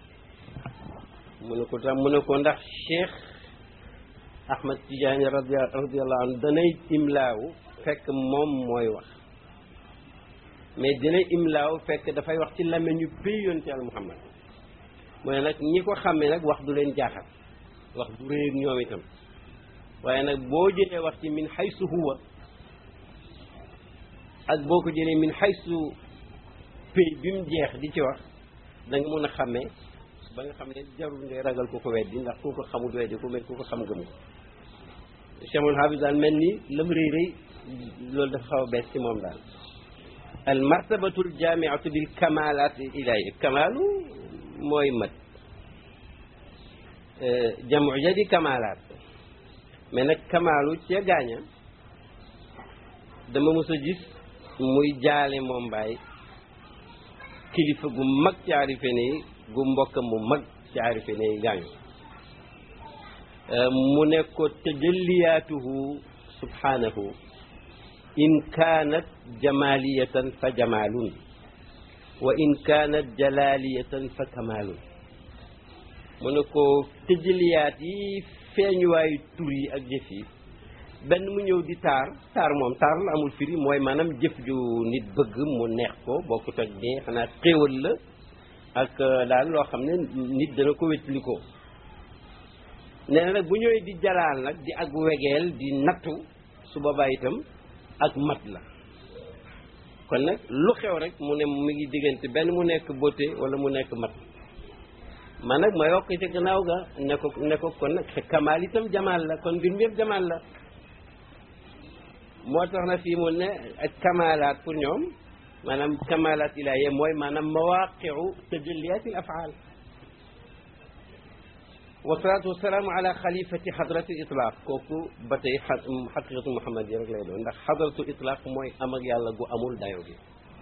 mu ne ko tam mu ne ko ndax Cheikh Ahmad Tidiane radi radiallahu anhu danay imlaawu fekk moom mooy wax mais dinay imlaawu fekk dafay wax ci làmmiñ ñu péy yoon ci Yàlla Muhammad mu ne nag ñi ko xàmmee nag wax du leen jaaxal wax du réy ak ñoom itam waaye nag boo jëlee wax ci min xaysu huwa ak boo ko jëlee min xaysu pay bi mu jeex di ci wax da nga mun a xàmmee ba nga xam ne jarul ngay ragal ku ko weddi ndax ku ko xamul weddi ku mel ku ko xam gëm ko Cheikhul Hafiz daal mel ni lam rëy rëy loolu dafa xaw a bees ci moom daal al martabatul jaamiatu bil kamalat ilahi kamaalu mooy mat jamu ja di kamalaat mais nag kamaalu ca gaaña dama mës a gis muy jaale moom mbaay kilifa gu mag ci arife ne yi gu mbokkam mu mag ci arife ne yi gaañu mu ne ko tajalliyaatuhu subhanahu in kaanat jamaliyatan fa jamaalun wa in kaanat jalaliyatan fa kamaalun mu ne ko tëjaliyaat yi feeñuwaayu tur yi ak jëf yi benn mu ñëw di taar taar moom taar la amul firi mooy maanaam jëf ju nit bëgg mu neex ko bokkut ak dee xanaa xéewal la ak daal loo xam ne nit dana ko wétli ko nee na nag bu ñëwee di jalaal nag di ak wegeel di nattu su boobaa itam ak mat la kon nag lu xew rek mu ne mu ngi diggante benn mu nekk beauté wala mu nekk mat man nag ma yokk ci gannaaw ga ne ko ne ko kon nag kamaal itam jamaal la kon mbir mi yëpp jamaal la moo tax na fii mu ne ak kamaalaat pour ñoom maanaam kamaalaat ilaahiya mooy maanaam mawaqiu tajalliyaat al afaal wasalaatu wasalaamu ala xalifati xadratu itlaq kooku ba tey xaqiqatu muhammad yi rek lay doon ndax xadratu itlaq mooy am ak yàlla gu amul dayo gi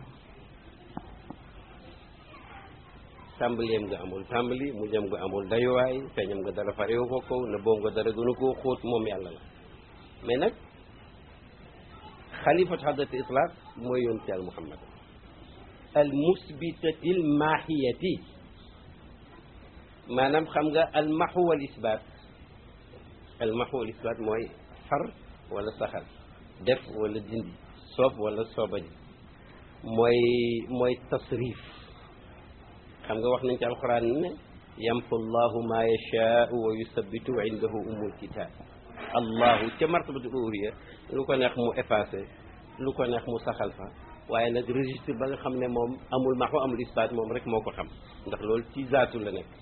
tàmbaleem nga amul tàmbali mu jëm nga amul dayuwaay feeñam nga dara farewu ko kaw na boobu nga dara gënu koo xóot moom yàlla la mais nag xalifatu xadratu itlaq mooy yoon ci al muhammad al musbitati al maahiyati maanaam xam nga almaxu wal isbaat almaxu wal isbaat mooy far wala saxal def wala dindi soob wala soobaji mooy mooy tasrif xam nga wax nañ ci alquran ne yampu llahu ma yashaau wa yusabitu indahu umul kitab allahu ca martabatul uluhiyya lu ko neex mu effacé lu ko neex mu saxal fa waaye nag registre ba nga xam ne moom amul maxu amul isbaat moom rek moo ko xam ndax loolu ci zaatu la nekk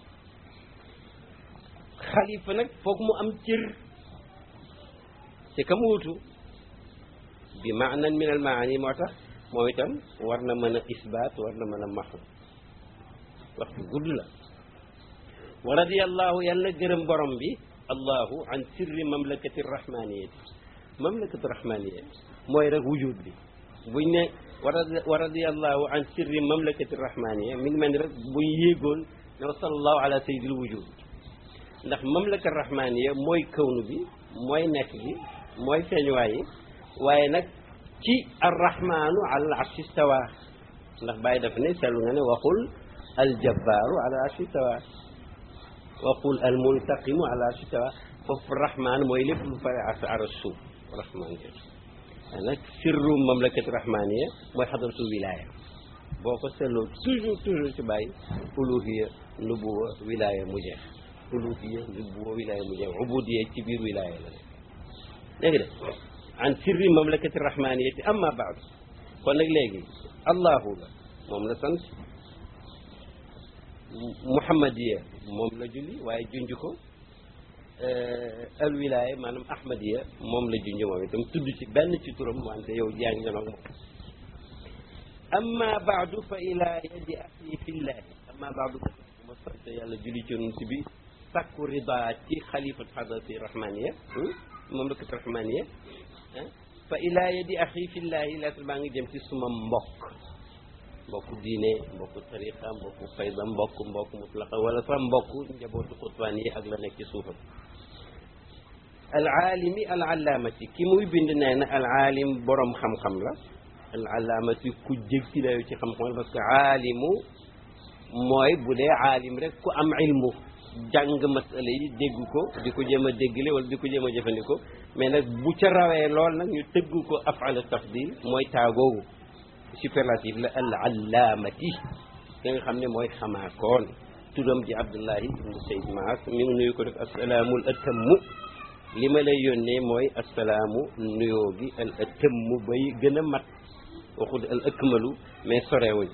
xalifa nag foog mu am cër ci kam wuutu bi maanan min al maani moo tax moom itam war na mën a isbaat war na mën a maxu wax bi gudd la wa radiyallahu yàlla gërëm borom bi allahu an sirri mamlakati rahmaniyati mamlakati rahmaniya mooy rek wujud bi buñ ne wa radiyallahu an sirri mamlakati rahmaniya mi ngi mel ni rek buñ yéegoon ne wa sallallahu ala sayyidil wujud ndax mamlaka rahmaniya mooy kawnu bi mooy nekk gi mooy feeñuwaay yi waaye nag ci arrahmanu ala arshi stawa ndax bàyyi daf ne seetlu nga ne waxul aljabbaaru ala arshi stawa waxul almuntaqimu ala arshi stawa foofu rahman mooy lépp lu fare as aras suuf rahman jë nag sirru mamlakati rahmaniya mooy xadratu wilaya boo ko seetloo toujours toujours ci bàyyi uluhiya nubuwa wilaya mu jeex uluhiya nubuwa wilaya mu jeex ubudiya ci biir wilaya la nekk léegi de an sirri mamlakati rahmaniyati amma baadu kon nag léegi allahu la moom la sant muhammadiya moom la julli waaye junj ko al wilaya maanaam ahmadiya moom la junj moom itam tudd ci benn ci turam wante yow yaa ngi janoog moom amma baadu fa ila yadi axi fillahi amma baadu ma sant yàlla julli ci yonent bi sàkku rida ci xalifat xadrati rahmaniya mamlakat rahmaniya fa ila yadi axi fillahi lettre baa ngi jëm ci suma mbokk mbokk diine mbokk tariqa mbokk fayda mbokk mbokk mutlaqa wala sax mbokk njabootu xutbaan yi ak la nekk ci suufam alaalimi alalamati ki muy bind nee na alaalim borom xam-xam la alalamati ku jég ci layu ci xam-xam parce que aalimu mooy bu dee aalim rek ku am ilmu jàng masala yi dégg ko di ko jéem a déggle wala di ko jéem a jëfandikoo mais nag bu ca rawee lool nag ñu tëgg ko afala tafdil mooy taagoogu superlatif la al allaamati ki nga xam ne mooy xamaakoon turam ji Abdullahi ibnu Sayd Maas mi ngi nuyu ko def asalaamul atammu li ma lay yónnee mooy asalaamu nuyoo gi al atammu bay gën a mat waxut al akmalu mais sorewuñ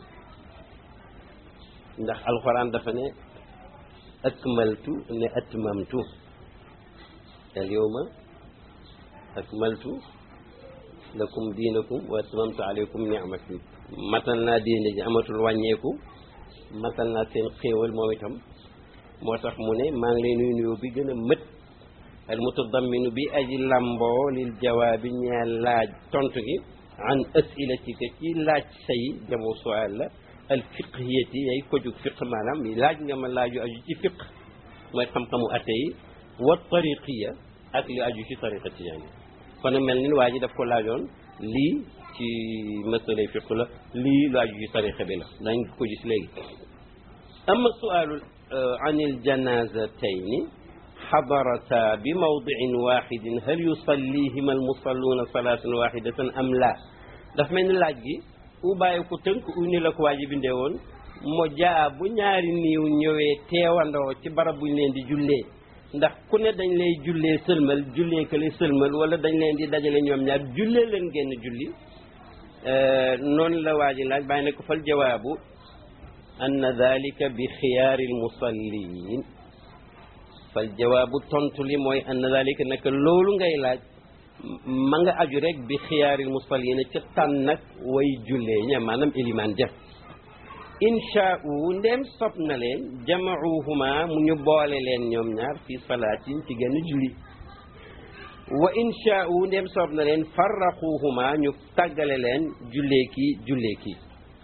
ndax alxuraan dafa ne akmaltu ne atmamtu al yawma akmaltu lakum diinakum wa atmamtu alaykum ni'mati matal naa diine ji amatul wàññeeku matal naa seen xéewal moom itam moo tax mu ne maa ngi lay nuyu nuyoo bi gën a mët al mutadamminu bi aji lamboo lil jawaabi ñeel laaj tontu gi an asilatika ci laaj say jamoo sual la al fiqhiyati yay ko jug fiq maanaam laaj nga ma laaju aju ci fiq mooy xam-xamu atte yi wa tariqiya ak li aju ci tariqa tijaani kon mel ni waa ji daf ko laajoon lii ci masalay fiq la lii lu aju ci tariqa bi la dañ ko gis léegi ama sualu an il janazatayni xadarata bi mawdiin waxidin hal yusallihima almusalluuna salaatan waxidatan am la daf mel ni laaj gi u bàyyi ko tënk u ni la ko waa ji bindee woon mo jaa bu ñaari niiw ñëwee teewandoo ci barab buñ leen di jullee ndax ku ne dañ lay jullee sëlmal jullee kële sëlmal wala dañ leen di dajale ñoom ñaar jullee leen génn julli noonu la waa ji laaj bàyyi ne ko fal jawaabu anna dalika bi xiyaari almusallin fal jawaabu tontu li mooy anna dalika naka loolu ngay laaj ma nga aju rek bi xiyaaril musallina ca tànn nag way jullee ña maanaam ilimaan jëf inchaau ndem sob na leen jamauhuma mu ñu boole leen ñoom ñaar fi salaatin ci genn julli wa inchaau ndem sob na leen farraquhuma ñu tàggale leen jullee kii jullee kii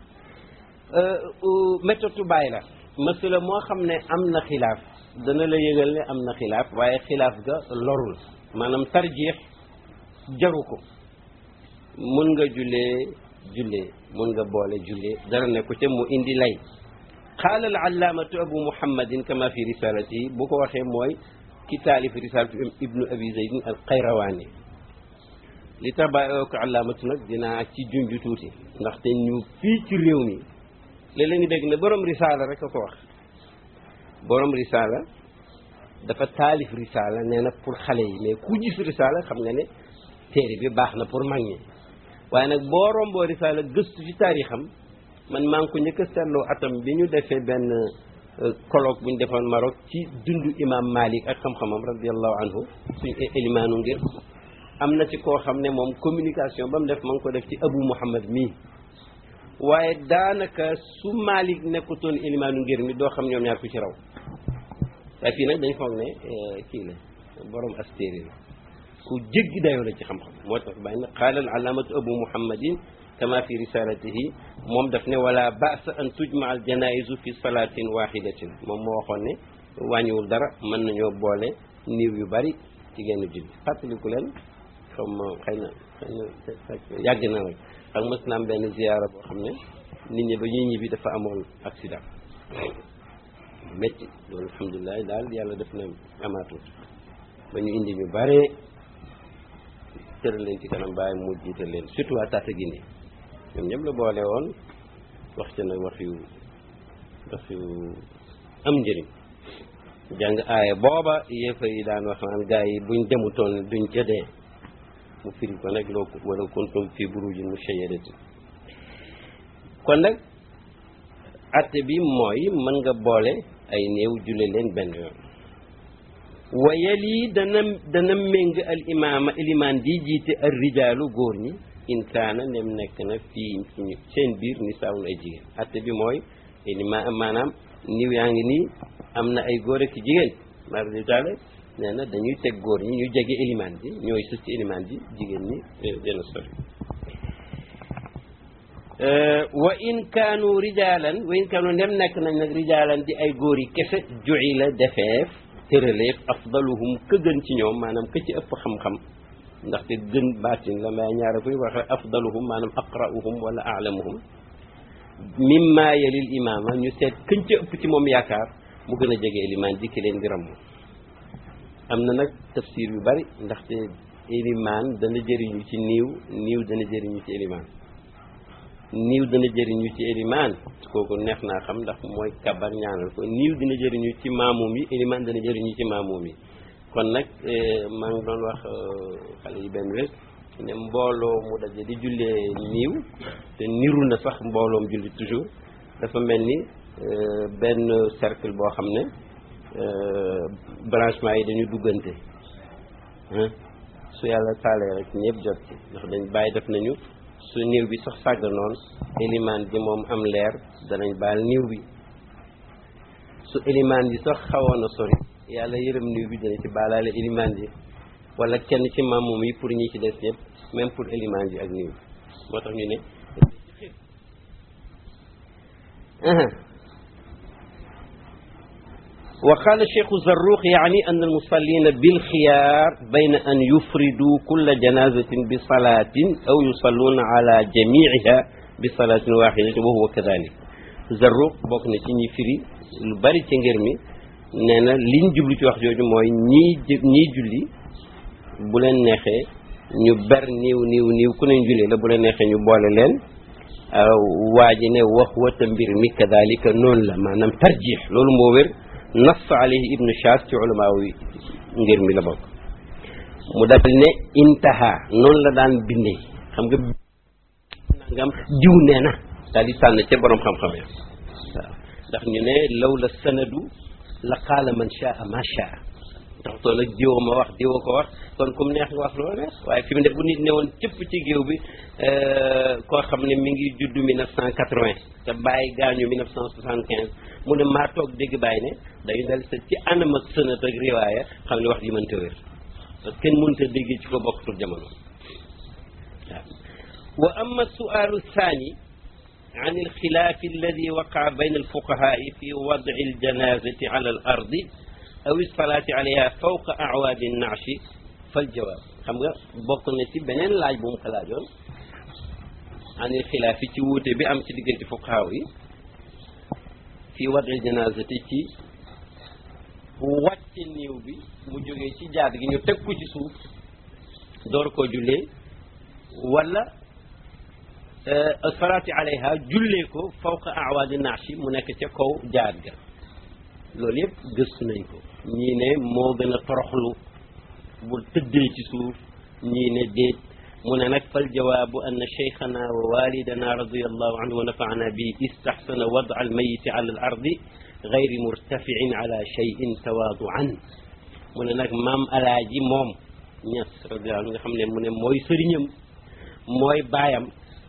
méthode bàyyi la masala moo xam ne am na xilaaf dana la yëgal ne am na xilaaf waaye xilaaf ga lorul maanaam tarjiix jaru ko mun nga jullee jullee mun nga boole jullee dara ne ko ca mu indi lay qaala al allaamatu abu muhammadin kama fi risalatihi bu ko waxee mooy ki taalif risalatu ibnu abi zaydin al qayrawaani li tax bàyyi ko allaamatu nag dinaa ci junj tuuti ndaxte ñu fii ci réew mi léeg-léeg nga dégg ne borom risaala rek a ko wax borom risaala dafa taalif risaala nee na pour xale yi mais ku gis risaala xam nga ne téere bi baax na pour mag ñi waaye nag boo romboo risaala gëstu ci taarixam man maa ngi ko njëkk a seetloo atam bi ñu defee benn colloque bu ñu defoon Maroc ci dundu imam Malik ak xam-xamam radiallahu anhu suñ élimaanu ngir am na ci koo xam ne moom communication ba mu def ma ngi ko def ci Abu Muhammad mii waaye daanaka su Malik nekkutoon élimaanu ngir mi doo xam ñoom ñaar ku ci raw waaye fii nag dañ foog ne kii la borom astéri la ku jéggi dayoo la ci xam-xam moo tax bàyyi na qaala al alaamatu abu muhammadin kama fi risalatihi moom daf ne wala basa an tujma al janaisu fi salatin wahidatin moom moo waxoon ne wàññiwul dara mën nañoo boole niiw yu bari ci genn julli fàttaliku leen comme xëy na xëy na yàgg na nag ak mës na am benn ziyaara boo xam ne nit ñi ba ñuy ñibbi dafa amoon accident métti loolu alhamdulilah daal yàlla def na amaatut ba ñu indi ñu bare tëral leen ci kanam bàyyi mu jiital leen surtout waa Tataguine ñoom ñëpp la boole woon wax ca nag wax yu wax yu am njëriñ jàng aaya booba yéefa yi daan wax naan gars yi buñ demutoon duñ jëdee mu firi ko nag loo wala kuntum fi burujin mushayyadatin kon nag atte bi mooy mën nga boole ay néew julle leen benn yoon wa yali dana dana méng al imaama ilimaan di jiite al rijaalu góor ñi in kaana nem nekk na fii suñu seen biir ni saawun ay jigéen atte bi mooy ilima maanaam niw yaa ngi nii am na ay góor ak jigéen mardi taala nee na dañuy teg góor ñi ñu jege ilimaan ji ñooy sës ci ilimaan ji jigéen ñi dina sori wa in kaanu rijaalan wa in kaanu ndem nekk nañ nag rijaalan di ay góor yi kese ju'i la defeef tëraleef afdaluhum ka gën ci ñoom maanaam ka ci ëpp xam-xam ndaxte gën baatin la may ñaare fuy waxe afdaluhum maanaam aqra'uhum wala a'lamuhum mimma yalil imaama ñu seet këñ ca ëpp ci moom yaakaar mu gën a jege ilimaan ji ki leen di ramm am na nag tafsir yu bari ndaxte ilimaan dana jëriñu ci niiw niiw dana jëriñu ci ilimaan niiw dana jëriñu ci élimaan kooku neex naa xam ndax mooy kabar ñaanal ko niiw dina jëriñu ci maamuum yi élimaan dana jëriñu ci maamuum yi kon nag maa ngi doon wax xale yi benn bés ne mbooloo mu daje di jullee niiw te niru na sax mbooloom julli toujours dafa mel ni benn cercle boo xam ne branchement yi dañu duggante su yàlla taalee rek ñëpp jot ci ndax dañ bàyyi def nañu su niiw bi sax sàgg noonu élimaan bi moom am leer danañ baal niiw bi su élimaan bi sax xawoon a sori yàlla yërëm niiw bi dana ci baalaale élimaan bi wala kenn ci maamum yi pour ñi ci des ñëpp même pour élimaan bi ak niiw bi moo tax ñu ne وقال الشيخ الزروق يعني أن المصلين بالخيار بين أن يفردوا كل جنازة بصلاة أو يصلون على جميعها بصلاة واحدة وهو كذلك Zarruq bokk na ci ñi firi lu bari ci ngir mi nee na liñ jublu ci wax jooju mooy ñii ñii julli bu leen neexee ñu ber niiw niiw niiw ku ne julli la bu leen neexee ñu boole leen waa ji ne wax wata mbir mi kadalika noonu la maanaam tarjix loolu moo wér nas alayhi ibnu Shaas ci ulamaaw yi ngir mi la bokk mu dal ne intaha noonu la daan bindee xam nga nangam diw nee na daal di tànn ca borom xam-xam ya waaw ndax ñu ne law la sanadu la qaala man shaa ma shaa ndax toon nag diwo ma wax diwo ko wax kon comme neex nga wax loolu neex waaye fi mu ne bu nit ne woon cëpp ci géew bi koo xam ne mi ngi judd 1980 te bàyyi gaañu 1975 mu ne maa toog dégg bàyyi ne dañu dal sa ci anam ak sënat ak riwaaya xam ne wax ji mënta wér parce que kenn mënta déggee ci ko bokkatul jamono waaw wa amma sualu thani عن الخلاف الذي وقع بين الفقهاء في وضع الجنازة على الأرض أو الصلاة عليها فوق أعواد النعش فالجواب xam nga bokk na ci beneen laaj bu mu ko laajoon an il xilaaf yi ci wuute bi am ci diggante fuqahaa yi fii wadil janaazati ci wàcce néew bi mu jógee ci jaad gi ñu teg ko ci suuf door koo jullee wala salaati alayha jullee ko fawqa awaadi nashi mu nekk ca kaw jaad ga loolu yëpp gëstu nañ ko ñii ne moo gën a toroxlu bu tëddee ci suuf ñii ne déet mu ne nag fal jawaabu anna cheikhana wa walidana radiallahu anhu wa nafaana bi istaxsana wada almayiti ala al ardi gayri murtafiin ala cheyin tawaaduan mu ne nag maam alaaji moom ñas radiallahu anhu nga xam ne mu ne mooy sëriñam mooy baayam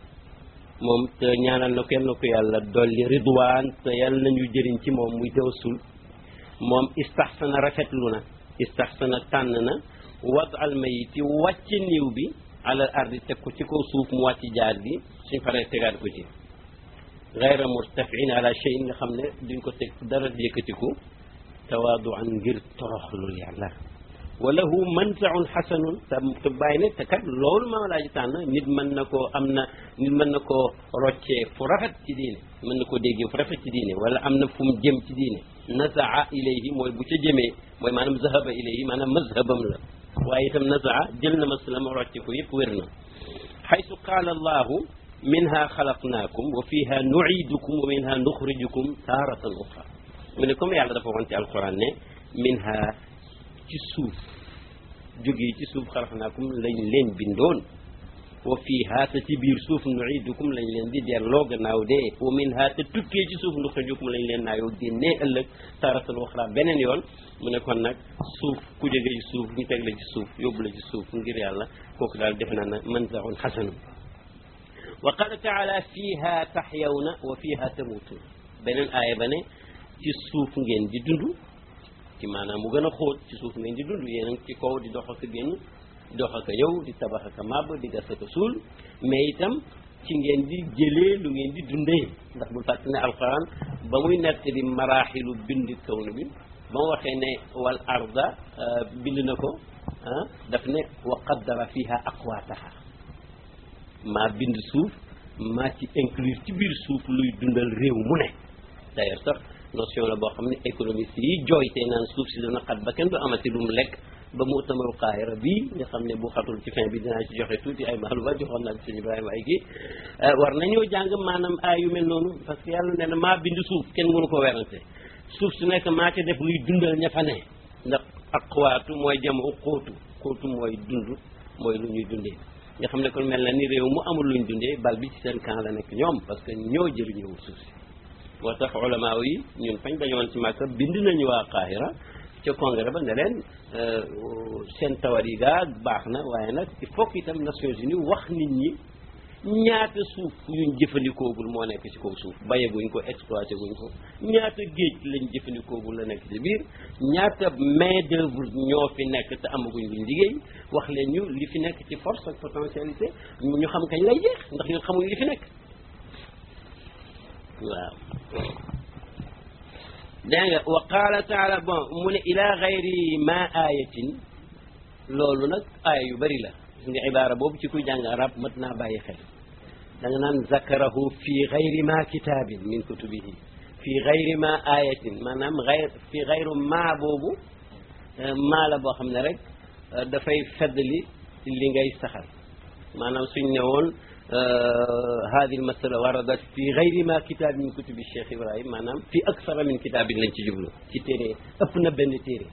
moom te ñaanal na kenn ko yàlla dolli ridwaan te yàlla nañu jëriñ ci moom muy tawassul moom istaxsana rafetlu na istaxsana tànn na wad al mayiti wàcce niiw bi alal ardi teg ko ci kaw suuf mu wàcc jaar bi suñ paree tegaat ko ci gayra murtafiin ala cheyin nga xam ne duñ ko teg dara yëkkatiku tawaaduan ngir toroxlul yàlla wala hu manzaun xasanun te te bàyyi ne te kat loolu maa laa ji tànn nit mën na koo am na nit mën na koo roccee fu rafet ci diine mën na koo déggee fu rafet ci diine wala am na fu mu jëm ci diine nazaa ilayhi mooy bu ca jëmee mooy maanaam zahaba ilayhi maanaam mazhabam la waaye itam nazaa jël na masalam rocce ko yëpp wér na xaytu qaala allahu minha xalaqnaakum wa fiha nuidukum wa minha nuxrijukum taaratan uxra mu ne comme yàlla dafa waxoon ci alquran ne minha ci suuf jógee ci suuf xalaqnaakum lañ leen bindoon wa fiiha te ci biir suuf nuidukum lañ leen di delloo gannaaw dee wa minha te tukkee ci suuf nuxrijukum lañ leen naayoo génnee ëllëg taratan uxra beneen yoon mu ne kon nag suuf ku jógee ci suuf ñu teg la ci suuf yóbbu la ci suuf ngir yàlla kooku daal defe naa na manzaun xasanun wa qala taala fiiha taxyawna wa fiiha tamuutun beneen aaya ba ne ci suuf ngeen di dund ci maanaam mu gën a xóot ci suuf ngeen di dund yéen a ngi ci kaw di dox ak génn di dox ak ñëw di tabax ak màbb di gas ak suul mais itam ci ngeen di jëlee lu ngeen di dundee ndax bul fàtte ne alquran ba muy nett di maraaxilu bind kaw na bi ba mu waxee ne wal arda bind na ko ah daf ne wa qaddara fiha aqwaataha maa bind suuf maa ci inclure ci biir suuf luy dundal réew mu ne d'ailleurs sax notion la boo xam ne économiste yi jooytee naan suuf si dana xat ba kenn du amati lu mu lekk ba mu utamaru qaahira bii nga xam ne bu xatul ci fin bi dinaa ci joxe tuuti ay maalumaat joxoon naa ci sëñ Ibrahima ay kii war nañoo jàng maanaam aay yu mel noonu parce que yàlla nee na maa bind suuf kenn mënu ko werante suuf su nekk maa ca def luy dundal ña fa ne ndax aqwaatu mooy jamu xóotu xóotu mooy dund mooy lu ñuy dundee nga xam ne kon mel na ni réew mu amul luñ dundee bal bi ci seen camp la nekk ñoom parce que ñoo jëriñëwul suuf si moo tax ulama yi ñun fañ dañoon ci Màkka bind nañu waa Qahira ca congrès ba ne leen seen tawar yi gaa baax na waaye nag il faut que itam Nations Unies wax nit ñi ñaata suuf yuñ jëfandikoogul moo nekk ci kaw suuf bayeguñ ko exploité guñ ko ñaata géej lañ jëfandikoogul la nekk ci biir ñaata main d'œuvre ñoo fi nekk te amaguñ luñ liggéey wax leen ñu li fi nekk ci force ak potentialité ñu xam kañ lay jeex ndax ñun xamuñ li fi nekk waaw dégg nga wa qaala taala bon mu ne ila gayri ma ayatin loolu nag aaya yu bëri la gis nga ibaara boobu ci kuy jàng arab mat naa bàyyi xel da nga naan zakarahu fi gayri ma kitaabin min kutubihi fi gayri ma ayatin maanaam gayr fi gayru ma boobu maa la boo xam ne rek dafay feddli li ngay saxal maanaam suñ ne woon hadi al masala waradat fi gayri ma kitaab min kutubi Cheikh Ibrahim maanaam fi aksara min kitaabin lañ ci jublu ci téere ëpp na benn téere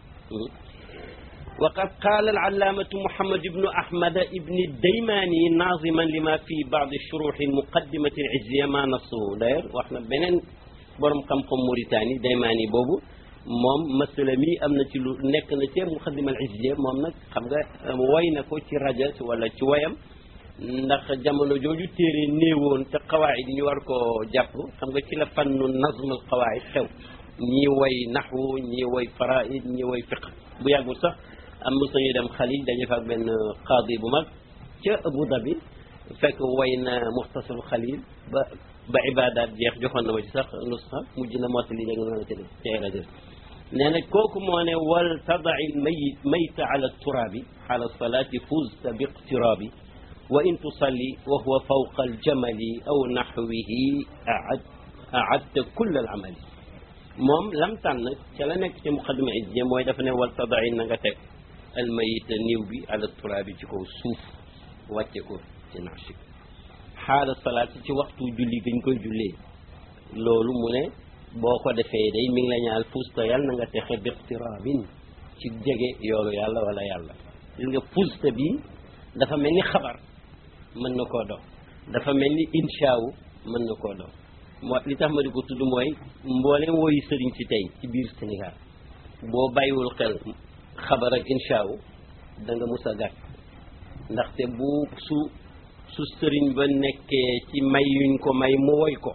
وقد قال العلامة محمد بن أحمد بن الديماني ناظما لما في بعض الشروح المقدمة العزية ما نصه داير واحنا بنين borom xam-xam Mauritanie Daymaani boobu moom masala mi am na ci lu nekk na ci muqaddimal izziya moom nag xam nga woy na ko ci rajo wala ci woyam ndax jamono jooju téere néewoon te xawaayid ñu war koo jàpp xam nga ci la fannu nazmul xawaayid xew ñii woy naxwu ñii woy faraid ñii woy fiq bu yàggul sax am mos nañu dem xalil dañu fa ak benn qaadi bu mag ca Abu Dhabi fekk woy na muxtasarul xalil ba ba ibadaat jeex joxoon na ma ci sax nusxa mujj na mottali léegi noonu ci ci ay rajo nee na kooku moo ne wal tadai mayit mayta ala turaabi ala salaati fuzta bi iqtiraabi wa in tusalli wa huwa fawqa aljamali aw naxwihi aad aadta kull al amali moom lam tànn ca la nekk ci muqaddima izziya mooy dafa ne wal tadai na nga teg almayita niw bi ala turaabi ci kaw suuf wàcce ko ci naxsi xaala salaat ci waxtu julli gañ koy jullee loolu mu ne boo ko defee day mi ngi la ñaal fusta yàlla na nga texe biqtiraabin ci jege yoolu yàlla wala yàlla gis nga fusta bi dafa mel ni xabar mën na koo dox dafa mel ni inshaawu mën na koo dox moo li tax ma di ko tudd mooy mbooleem woyu sëriñ si tey ci biir Sénégal boo bàyyiwul xel xabar ak inshaawu da nga mus a gàtt ndaxte bu su su sëriñ ba nekkee ci may yuñ ko may mu woy ko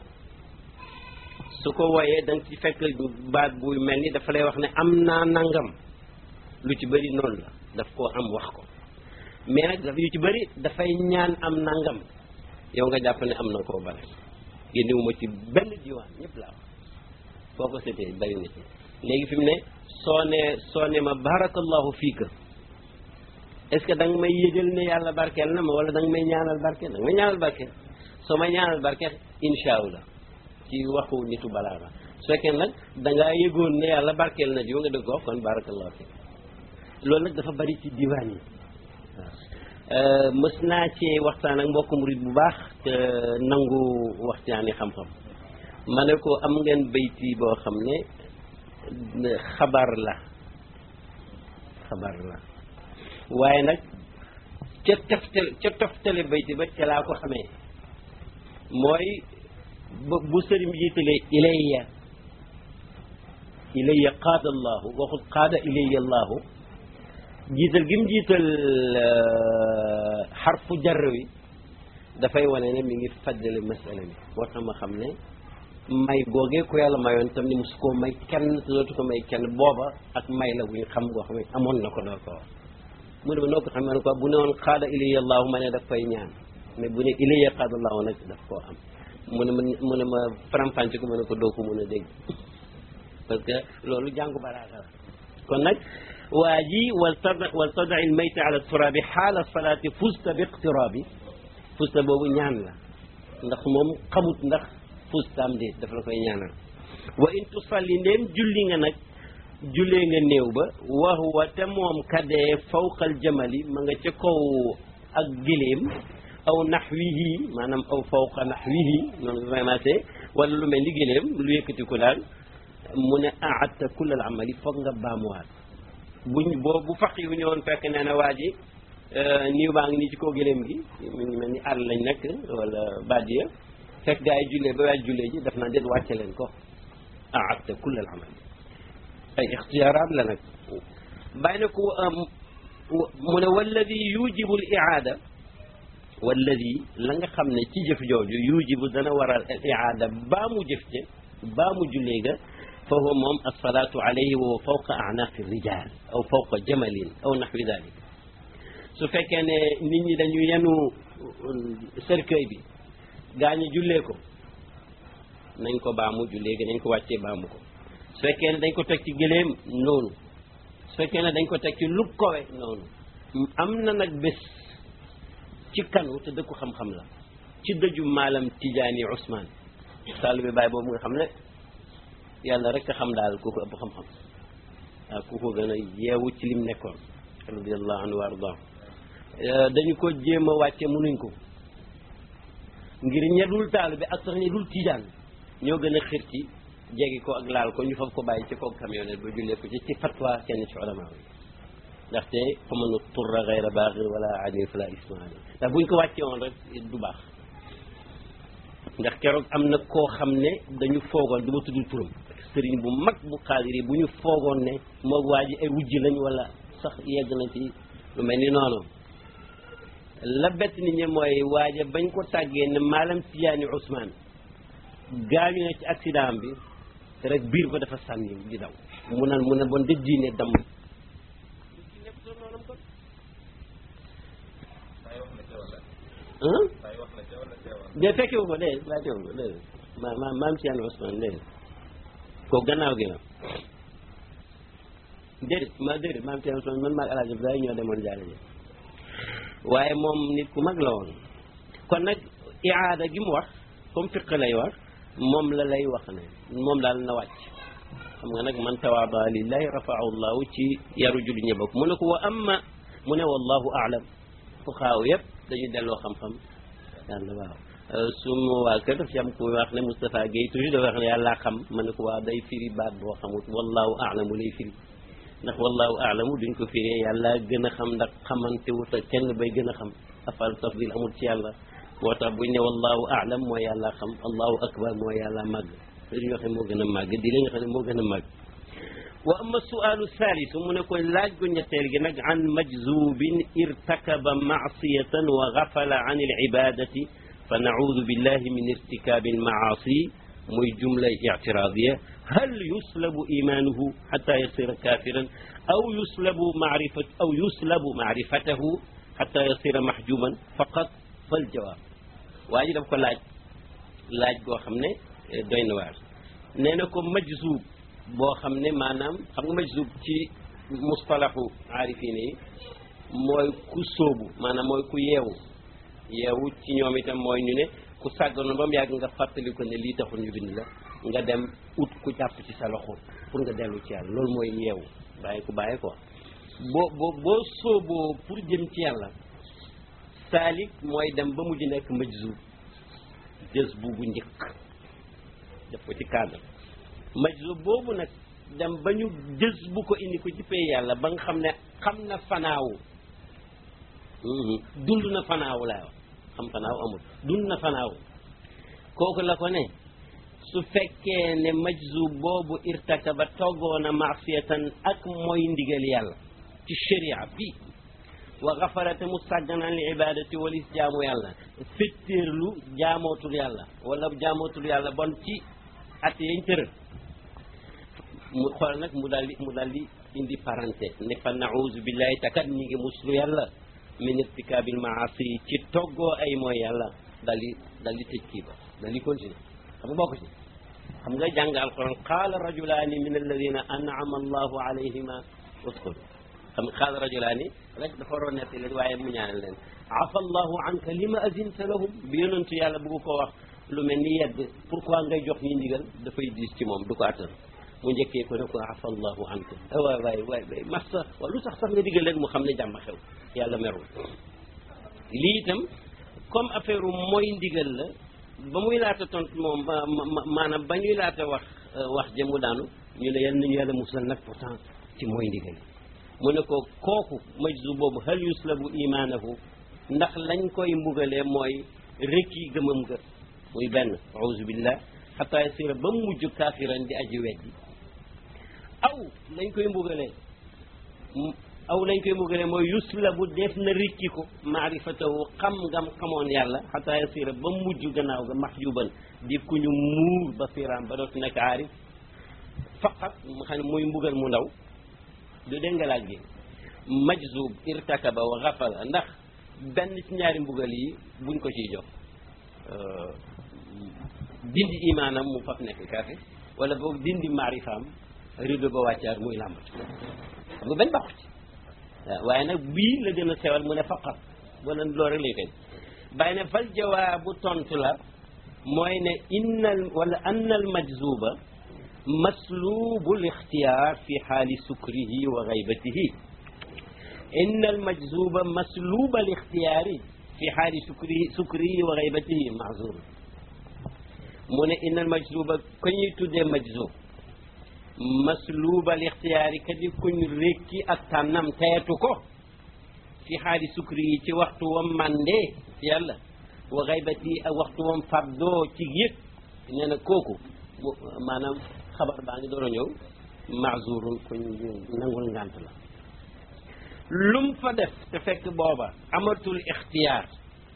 su ko woyee da nga ci fekk baat buy mel ni dafa lay wax ne am naa nangam lu ci bëri noonu la daf koo am wax ko mais nag dafa yu ci bëri dafay ñaan am nangam yow nga jàpp ne am na koo bare génnewuma ci benn diwaan ñëpp laa wax foo ko seetee bëri na ci léegi fi mu ne soo ne soo ne ma barakallahu fiika est-ce que da nga may yëgal ne yàlla barkeel na ma wala da nga may ñaanal barkeel da nga may ñaanal barkeel soo may ñaanal barkeel insha allah ci waxu nitu balaaga su fekkee nag da ngaa yëgoon ne yàlla barkeel na jiw nga dëgg ko kon barakallahu fi loolu nag dafa bari ci diwaan yi waaw mës naa ci waxtaan ak mbokku murid bu baax te nangu waxtaani xam-xam ma ne ko am ngeen bayti boo xam ne xabar la xabar la waaye nag ca toftale ca toftale bayti ba ca laa ko xamee mooy bu sëriñ bi jiitalee ilayya ilayya qaada allahu waxul qaada ilayya allahu jiital gi mu jiital xarfu jar wi dafay wane ne mi ngi faddale masala mi moo tax ma xam ne may googee ko yàlla mayoon tam ni mosu koo may kenn te dootu ko may kenn booba ak may la bu ñu xam goo xam ne amoon na ko door ko wax mu ne ma noo ko xam ne ko bu ne woon qaada ilayya allahu ma ne daf koy ñaan mais bu ne ilayya qaada allahu nag daf koo am mu ne ma mu ne ma faram-fàcce ko mu ne ko doo ko mën a dégg parce que loolu jàngu balaaga la kon nag waa ji wal tada wal tada il mayta ala turabi xaala salaati fusta bi iqtirabi fusta boobu ñaan la ndax moom xamut ndax fustaam déet dafa la koy ñaanal wa in tusalli ndéem julli nga nag jullee nga néew ba wa huwa te moom kadee fawqal jamali ma nga ca kaw ak giléem aw naxwihi maanaam aw fawqa naxwihi noonu vraiment c'est wala lu mel ni géléem lu yëkkati ko daal mu ne aadta kullal amali foog nga baamuwaat buñ boo bu faq yu ñëwoon fekk nee na waa ji niiw baa ngi nii ci kaw géléem gi mu ngi mel ni àll lañ nekk wala badiya fekk gaa yi jullee ba waaj jullee ji daf naa déet wàcce leen ko aadta kullal amali ay ixtiyaaraat la nag bàyyi na ko mu ne walladi yujibu al iaada walladi la nga xam ne ci jëf jooju yujibu dana waral al iaada baa mu jëf ca baa mu jullee ga fa huwa moom alsalaatu alayhi wa fawqa anaaqi rijal aw fawqa jamalin aw naxwi dalik su fekkee ne nit ñi dañu yenu cercueil bi gaa ñi jullee ko nañ ko baamu jullee gi nañ ko wàccee baamu ko su fekkee ne dañ ko teg ci gëléem noonu su fekkee ne dañ ko teg ci lu kowe noonu am na nag bés ci kanu te dëkku xam-xam la ci dëju maalam Tijaani Ousmane taalibe baay boobu nga xam ne yàlla rek a xam daal ku ko ëpp xam-xam waaw ku ko gën a yeewu ci lim nekkoon radiallahu anhu wa ardah dañu ko jéem a wàcce mënuñ ko ngir ñedul taalibe ak sax ñedul tijaan ñoo gën a xir ci jegi ko ak laal ko ñu fab ko bàyyi ci kaw camionnette ba jullee ko ci ci fatwa kenn ci ulama yi ndaxte fa man turra gayra baaxir wala adin fala isma ali ndax buñ ko wàcce woon rek du baax ndax keroog am na koo xam ne dañu foogoon du ma tuddul turam sëriñ bu mag bu xaadir yi bu ñu foogoon ne moog waa ji ay wujj lañ wala sax yegg na ci lu mel ni noonu la bett nit ñi mooy waaja bañ ko tàggee ne maalam Tijaani Ousmane gaañu na ci accident bi rek biir ba dafa sànni di daw mu ne mu ne bon de diine damm de fekkewu ko dee laa teewu ko dé ma ma maam Tijaani Ousmane dé ko gannaaw gi la déedéet ma déedéet maam Tijaani Ousmane man maag Alaaji Ibrahima ñoo demoon jaale ji waaye moom nit ku mag la woon kon nag iaada gi mu wax comme fiq lay wax moom la lay wax ne moom daal na wàcc xam nga nag man tawaada lillahi rafaahu llahu ci yaru julli ñi bokk mu ne ko wa amma mu ne wallahu aalam fu xaaw yëpp dañu delloo xam-xam yàlla waaw suma waa kër daf ci am ku wax ne Moustapha Guèye toujours dafa wax ne yàllaa xam ma ne ko waaw day firi baat boo xamut wallahu aalamu lay firi ndax wallahu aalamu duñ ko firee yàlla gën a xam ndax xamante wut ak kenn bay gën a xam afal tafdil amul ci yàlla moo tax buñ ne wallahu aalam mooy yàlla xam allahu akbar mooy yàlla màgg dañuy wax ne moo gën a màgg di la nga xam ne moo gën a màgg wa ama sualu thalisu mu ne ko laaj gu ñetteel gi nag an majzubin irtakaba maasiyatan wa gafala an alibadati fa naudu billahi min irtikabi almaasi muy jumla ictiradiya hal yuslabu imanuhu xata yasira kafiran aw yuslabu marifat aw yuslabu marifatahu xata yasira mahjuman faqat fal jawaab waa ji daf ko laaj laaj goo xam ne doy na waar nee na ko majzub boo xam ne maanaam xam nga majzub ci mustalaxu aarifine yi mooy ku sóobu maanaam mooy ku yeewu yeewu ci ñoom itam mooy ñu ne ku sàgganoon ba mu yàgg nga fàttali ko ne lii taxul ñu bind la nga dem ut ku jàpp ci sa loxo pour nga dellu ci yàlla loolu mooy yeewu bàyyi ko bàyyi ko boo boo boo sóoboo pour jëm ci yàlla saalik mooy dem ba mujj nekk majzub jës bu bu njëkk def ko ci cadre majzub boobu nag dem ba ñu jës bu ko indi ko ci pay yàlla ba nga xam ne xam na fanaawu dund na fanaawu laa wax xam fanaaw amul dund na fanaaw kooku la ko ne su fekkee ne majzub boobu irtakaba toggoona maasiyatan ak mooy ndigal yàlla ci sharia bi wa gafarate mu sàgganaan li ibadati walis jaamu yàlla fettéerlu jaamootul yàlla wala jaamootul yàlla bon ci at yañ tëral mu xool nag mu daal di mu daal di indi parenté ne fa nauzu billahi takat ñi ngi muslu yàlla min irtikabil maasi ci toggoo ay mooy yàlla daal di daal di tëj kii ba daal di continuer xam nga bokk ci xam nga jàng alquran qaala rajulaani min alladina an'ama allahu alayhima uskul xam nga qaala rajulaani rek dafa waroon netti leen waaye mu ñaanal leen afa allahu anka lima azinta lahum bi yonentu yàlla bëgg ko wax lu mel ni yedd pourquoi ngay jox ñi ndigal dafay diis ci moom du ko attan mu njëkkee ko ne ko afa allahu anka waay waay waay waay massa waaw lu tax sax nga digal leen mu xam ne jàmm xew yàlla merul lii itam comme affaire mooy ndigal la ba muy laata tontu moom maanaam ba ñuy laata wax wax jëmu daanu ñu ne yal nañu yàlla musal nag pourtant ci mooy ndigal mu ne ko kooku majzu boobu hal yuslabu imaanahu ndax lañ koy mbugalee mooy rëkki gëmam nga muy benn auzu billah xataa yasira ba mu mujj kaafiran di aji weddi aw lañ koy mbugalee aw lañ koy mbugalee mooy yuslabu def na rikki ko maarifatahu xam ngam xamoon yàlla xataa yasira ba mu mujj gannaaw ga maxjuban di ku ñu muur basiraam ba dootu nekk aarif faqat mu xam ne muy mbugal mu ndaw du dégg nga laaj gi majzub irtakaba wa xafala ndax benn ci ñaari mbugal yi buñ ko ciy jox dindi imaanam mu faf nekk kaafir wala boog dindi maarifaam rido ba wàccaar muy làmbatu xam nga benn baaxu ci waaw waaye nag bii la gën a sewal mu ne faqat wala loolu rek lay koy bàyyi ne fal jawaabu tontu la mooy ne innal wala annal majzuba maslubu lixtiyaar fi xaali sukrihi wa gaybatihi inna almajzuba masluba lixtiyaari fi xaali sukrihi sukrihi wa gaybatihi mahzur mu ne inna almajzuba ko ñuy tuddee majzub masluba lixtiyaari kadi kuñ rékki ak tànnam teetu ko fi xaali sukrihi ci waxtu wam mandee ci yàlla wa gaybatihi ak waxtu wam fardoo ci yëg nee na kooku maanaam xabar baa ngi door a ñëw maazurun kuñ nangul ngànt la lum fa def te fekk booba amatul ixtiyaar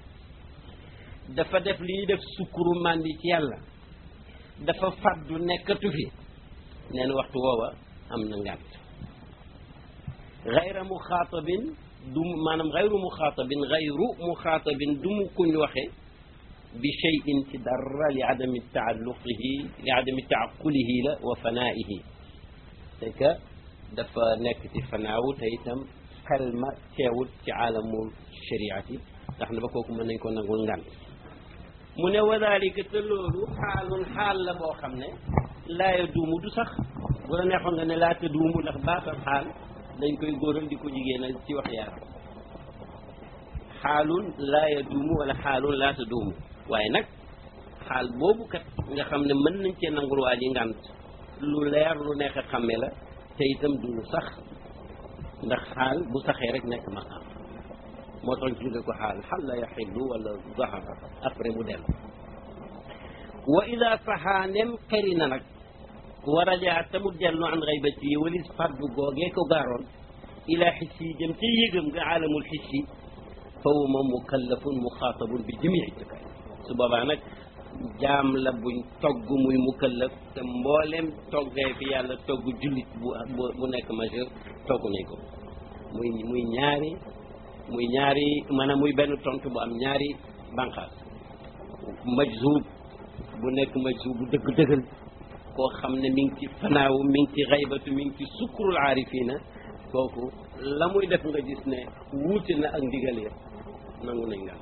dafa def li ñuy def sukkuru màndi ci yàlla dafa faddu nekkatu fi nee na waxtu woowa am na ngànt gayra muxaatabin du maanaam gayru muxaatabin gayru muxaatabin du mu kuñ waxe bi cheyin ci dara li adami taalluqihi li adami taaqulihi la wa fanaihi c'est que dafa nekk ci fanaawu te itam xel ma teewut ci aalamul shariati ndax na ba kooku mën nañ ko nangul ngan mu ne wa dalika te loolu xaalun xaal la boo xam ne laaya duumu du sax bu la neexoon nga ne laata duumu ndax baatal xaal dañ koy góoral di ko jigéenal ci wax yaara xaalun laaya duumu wala xaalun laata duumu waaye nag xaal boobu kat nga xam ne mën nañ cee nangul waa ji ngànt lu leer lu neex a xàmme la te itam du lu sax ndax xaal bu saxee rek nekk maqaam moo tax ñu tudde ko xaal xal la yaxillu wala zahara après mu dellu wa ida saxaa nem xeri na nag wa rajaa te mu dellu an xaybati yi walis faddu googee ko gaaroon ila xissi jëm ca yëgam nga aalamul xissi fa huwa moom mukallafun muxaatabun bi jamii takaay su boobaa nag jaam la buñ togg muy mukallaf te mbooleem toggee fi yàlla togg jullit bu bu nekk majeur togg nañ ko muy muy ñaari muy ñaari maanaam muy benn tontu bu am ñaari banqaas majzub bu nekk majzub bu dëgg dëggal koo xam ne mi ngi ci fanaawu mi ngi ci xaybatu mi ngi ci sukkurul aarifina kooku la muy def nga gis ne wuute na ak ndigal ya nangu nañ ngànt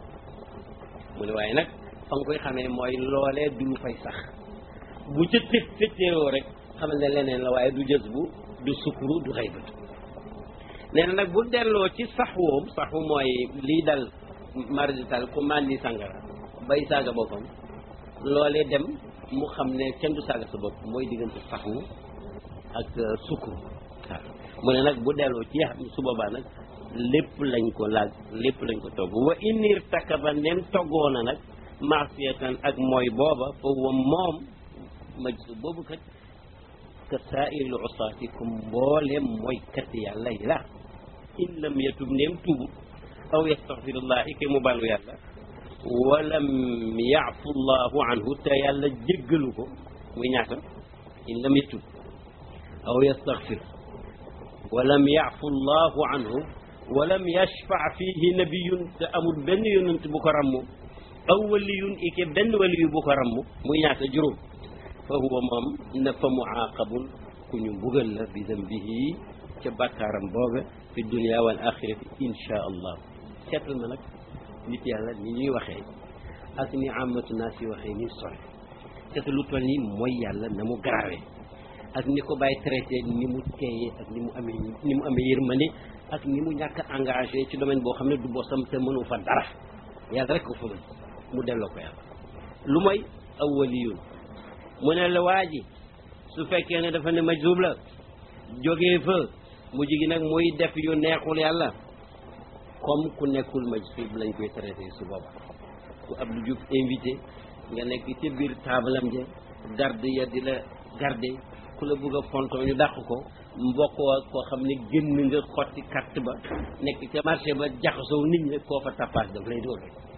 mu ne waaye nag fa nga koy xamee mooy loolee du lu fay sax bu ca tëg fëttéeroo rek xamal ne leneen la waaye du jës bu du sukkuru du xaybatu nee na nag bu delloo ci saxwoom saxwu mooy lii dal mardital ku màndi sàngara bay saaga boppam loolee dem mu xam ne kenn du saaga sa bopp mooy diggante saxwu ak sukkuru waaw mu ne nag bu delloo ci yax su boobaa nag lépp lañ ko laaj lépp lañ ko togg wa inir takaba nem toggoona nag maasiyatan ak mooy booba foofu moom majsu boobu kat ka saairil usaati ku mbooleem mooy kat yàlla yi la in lam yatub ndeem tubu aw yastaxfirullah ike mu balu yàlla walam yaafu llahu anhu te yàlla jéggalu ko muy ñaata in lam yatub aw yastaxfir walam yaafu llahu anhu walam yashfa fihi nabiyun te amul benn yonent bu ko rammu aw waliyun ike benn waliyu bu ko rammu muy ñaata juróom fa huwa moom na fa muaaqabun ku ñu mbugal la bi dambihi ca bàkkaaram boobe fi dunia wal axirati insha allah seetal ma nag nit yàlla ni ñuy waxee ak ni amatu naa si waxee ni sore seetal lu toll ni mooy yàlla na mu garawee ak ni ko bàyyi traité ni mu teeyee ak ni mu amee ni mu amee yërmande ak ni mu ñàkk engagé ci domaine boo xam ne du bosam te mënu fa dara yàlla rek ko fa mën mu delloo ko yàlla lu mooy aw waliyun mu ne la waa ji su fekkee ne dafa ne majzub la jógee fa mu jigi nag muy def yu neexul yàlla comme ku nekkul majzub lañ koy traité su booba ku Abdou Diouf invité nga nekk ca biir taabalam ja garde ya di la garde ku la bëgg a fontoo ñu dàq ko mbokkoo koo xam ne génn nga xotti carte ba nekk ca marché ba jaxasoo nit ñi koo fa tappaas daf lay dóor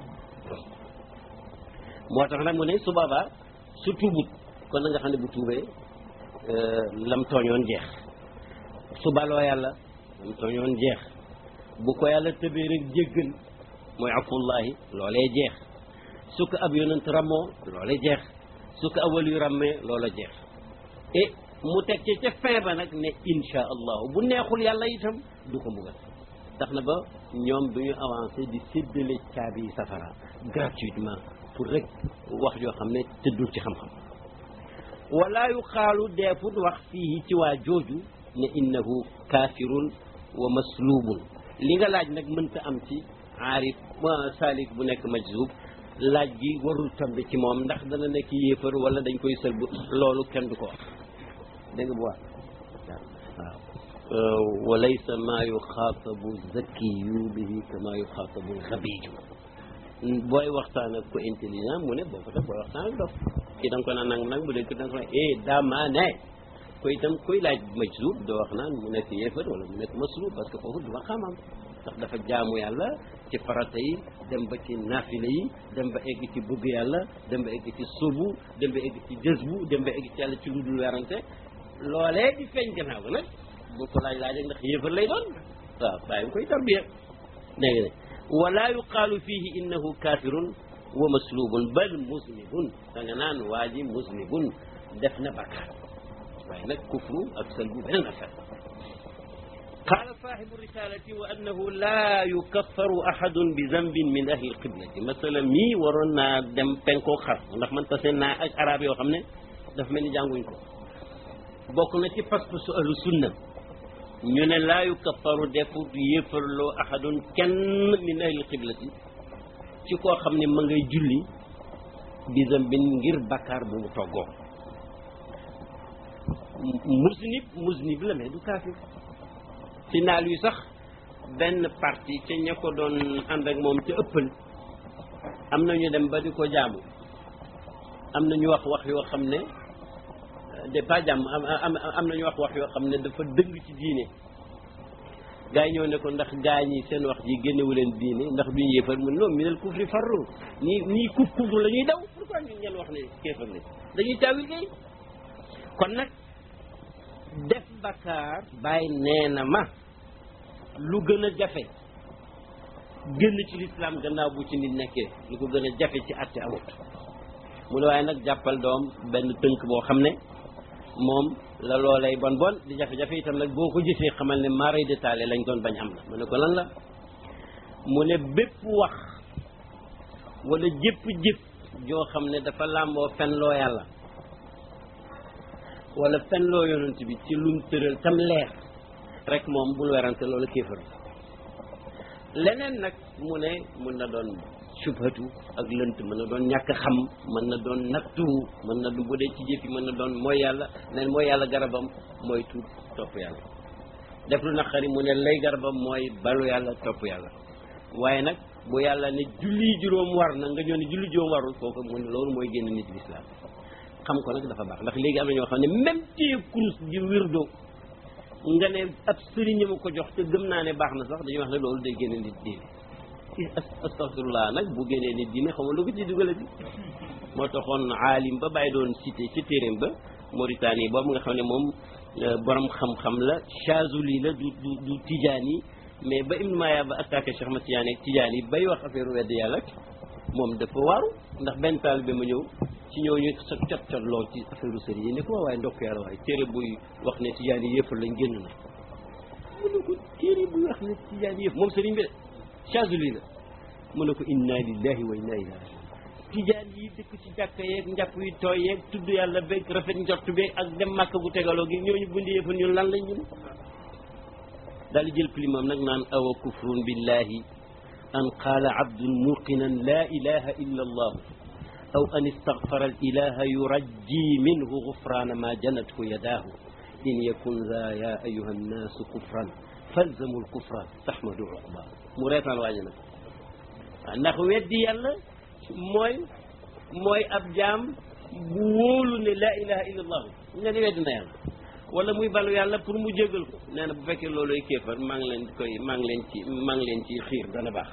moo tax nag mu ne su boobaa su tuubut kon na nga xam ne bu tuubee lam tooñoon jeex su baloo yàlla lam tooñoon jeex bu ko yàlla tëbee rek jéggal mooy afullahi loolee jeex su ko ab yonent rammoo loolee jeex su ko awal yu rammee loola jeex et mu teg ci ca fin ba nag ne insha allahu bu neexul yàlla itam du ko mbugal tax na ba ñoom du ñu avancé di séddale caabi safara gratuitement pour rek wax yoo xam ne tëddul ci xam-xam wala yu xaalu deefut wax fii ci waa jooju ne innahu kaafirun wa maslubun li nga laaj nag mënta am ci aarif saalik bu nekk majzub laaj gi warul tambi ci moom ndax dana nekk yéefar wala dañ koy sëlbu loolu kenn du ko wax dégg nga bu wax waaw wa laysa maa yuxaatabu zakiyu bihi kama yuxaatabu xabiju booy waxtaan ak ko intelligent mu ne boo ko def booy waxtaan ak dof kii da nga ko naan nang nag bu dee da nga ko eh dama ne ko itam koy laaj majzub doo wax naan mu nekk yéefar wala mu nekk maslub parce que foofu du ma xamam ndax dafa jaamu yàlla ci farata yi dem ba ci naafila yi dem ba egg ci bëgg yàlla dem ba egg ci subu dem ba egg ci jësbu dem ba egg ci yàlla ci lu dul werante loolee di feeñ gannaaw ga nag bu ko laaj laaj ndax yéefar lay doon waaw bàyyi nga koy tarbiya dégg nga wala yuqaalu fihi innahu kafirun wa maslubun bal muznibun da nga naan waa ji muznibun def na bakkaar waaye nag kufru ak salbu beneen affaire قال صاحب الرسالة وأنه لا يكفر أحد بذنب من أهل القبلة مثلا مي ورونا دم بنكو خر ndax man tase naa ak arab yoo xam ne daf mel ni jànguñ ko bokk na ci pas-pasu ahlu sunna ñu ne laa yukaffaru defu yéefarloo ahadun kenn min ahli qiblati ci koo xam ne ma ngay julli bi zambin ngir bakkaar bu mu toggoo musnib musnib la mais du kaafir ci naal yu sax benn parti ca ña ko doon ànd ak moom ca ëppal am na ñu dem ba di ko jaamu am na ñu wax wax yoo xam ne de pas jàmm am am na ñu wax wax yoo xam ne dafa dëng ci diine gaa yi ñëw ne ko ndax gaa ñi seen wax ji génnewu leen diine ndax duñu yéefar mun non minal kufri farru ñii ñii kuf kufru la ñuy daw pourquoi ñu ngeen wax ne kéefar ne dañuy taawil kay kon nag def bakkaar bàyyi nee na ma lu gën a jafe génn ci lislaam gannaaw bu ci nit nekkee lu ko gën a jafe ci àtte amut mu ne waaye nag jàppal doom benn tënk boo xam ne moom la loolay bon bon di jafe-jafe itam nag boo ko jëfee xamal ne maaray détaillé lañ doon bañ am na mu ne ko lan la mu ne bépp wax wala jëpp jëf joo xam ne dafa làmboo fen loo yàlla wala fen loo yonent bi ci lum tëral tam leer rek moom bul werante loolu kéefar leneen nag mu ne mën na doon subhatu ak lënt mën na doon ñàkk xam mën na doon nattu mën na du bu dee ci jëf yi mën na doon mooy yàlla neen mooy yàlla garabam mooy tuub topp yàlla def lu naqari mu ne lay garabam mooy balu yàlla topp yàlla waaye nag bu yàlla ne julli juróom war na nga ñëw ne julli juróom warul kooku mu ne loolu mooy génn nit lislaam xam ko nag dafa baax ndax léegi am na ñoo xam ne même téye kurus di wirdo nga ne ab sëriñ ma ko jox te gëm naa ne baax na sax dañuy wax ne loolu day génne nit diine astaghfirullah nag bu génnee nit diine xam nga lu ko ci dugale bi moo taxoon aalim ba bàyyi doon cité ci téeréem ba Mauritanie boobu nga xam ne moom borom xam-xam la Chazuli la du du du Tijaani mais ba Ibn Maya ba attaqué Cheikh Ahmad Tidiane ak Tijaani bay wax affaire wedd yàlla moom dafa waaru ndax benn taalibe ma ñëw ci ñooñu sa cot cot lool ci affaire sëriñ yi ne ko waaye ndokk yàlla waaye téere buy wax ne Tijaani yëpp lañ génn na mu ne ko téere buy wax ne Tijaani yëpp moom sëriñ bi de Chazuli la mu ne ko inna lillahi wa inna ilayhi rajiun tijaan yi dëkk ci jàkka yeeg njàpp yi tooy yeeg tudd yàlla beeg rafet njort beeg ak dem màkk bu tegaloo gi ñooñu bundi yëfal ñun lan lañ ñun daal di jël pilimam nag naan awa kufrun billahi an qaala abdun muqinan la ilaha illa allah aw an istagfara al ilaha yurajji minhu gufrana ma janathu yadaahu in yakun za ya ayuha annaasu kufran falzamu l kufra tahmadu uqba mu reetaan waaji nag waaw ndax weddi yàlla mooy mooy ab jaam bu wóolu ne la ilaha illa allahu nga ne weddi na yàlla wala muy balu yàlla pour mu jégal ko nee na bu fekkee looloy kéefar maa ngi leen koy maa ngi leen ci maa ngi leen ci xiir dana baax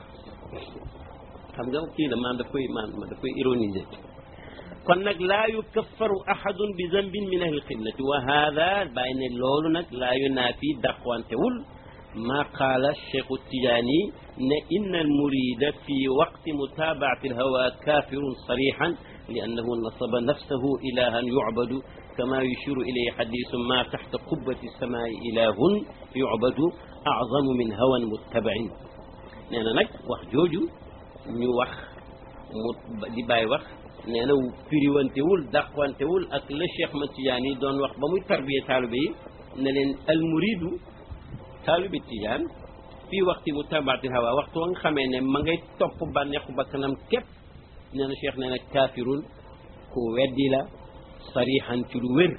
xam nga kii la maanaam daf koy maanaam daf koy ironiser kon nag laa yukaffaru ahadun bi zambin min ahli qiblati wa hada bàyyi ne loolu nag laa yunaafi dàqwantewul maa qaala cheikhu tijaani ne inna al murida fi waqti mutaabaati al hawa kafirun sarixan li annahu nasaba nafsahu ilahan yucbadu kama yushiru ilayhi xadisu ma taxta qubbati samaai ilahun yucbadu aczamu min hawan muttabain nee na nag wax jooju ñu wax mu di bàyyi wax nee na firiwantewul dàqwantewul ak la cheikh ma tijaan yi doon wax ba muy tarbiye taalibe yi ne leen al muridu taalibe tijaan fii waxti mu tabaati hawa waxtu wa nga xamee ne ma ngay topp bànneexu bakkanam képp nee na cheikh nee na kaafirun ku weddi la sarixan ci lu wér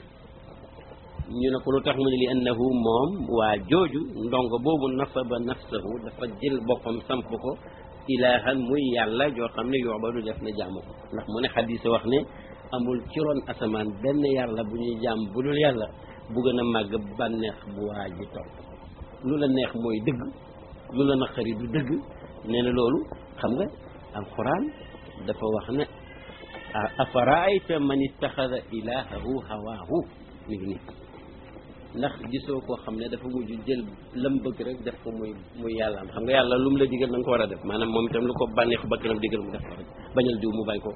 ñu ne ko lu tax mu ne li annahu moom waa jooju ndongo boobu nasaba nafsahu dafa jël boppam samp ko ilahan muy yàlla joo xam ne yoobadu def na jaamu ko ndax mu ne xadisa wax ne amul ci ron asamaan benn yàlla bu ñuy jaam bu dul yàlla bu gën a màgg bànneex bu waa ji topp lu la neex mooy dëgg lu la naqari du dëgg nee na loolu xam nga alquran dafa wax ne afaraayta man ittaxada ilahahu hawaahu mi ngi nii ndax gisoo koo xam ne dafa mujj jël lam bëgg rek def ko muy muy yàlla am xam nga yàlla lu mu la digal na nga ko war a def maanaam moom itam lu ko bànneexu bakkanam digal mu def ko rek bañal diw mu bañ ko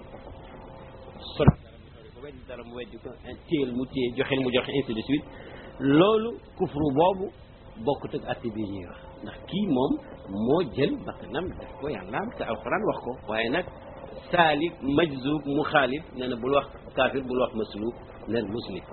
son ko weddi dara mu weddi ko téyel mu téye joxel mu joxe ainsi de suite loolu kufru boobu bokkut ak atti bi ñuy wax ndax kii moom moo jël bakkanam def ko yàlla am te alxuraan wax ko waaye nag saalik majzub mu xaalif nee na bul wax kaafir bul wax maslub neel muslim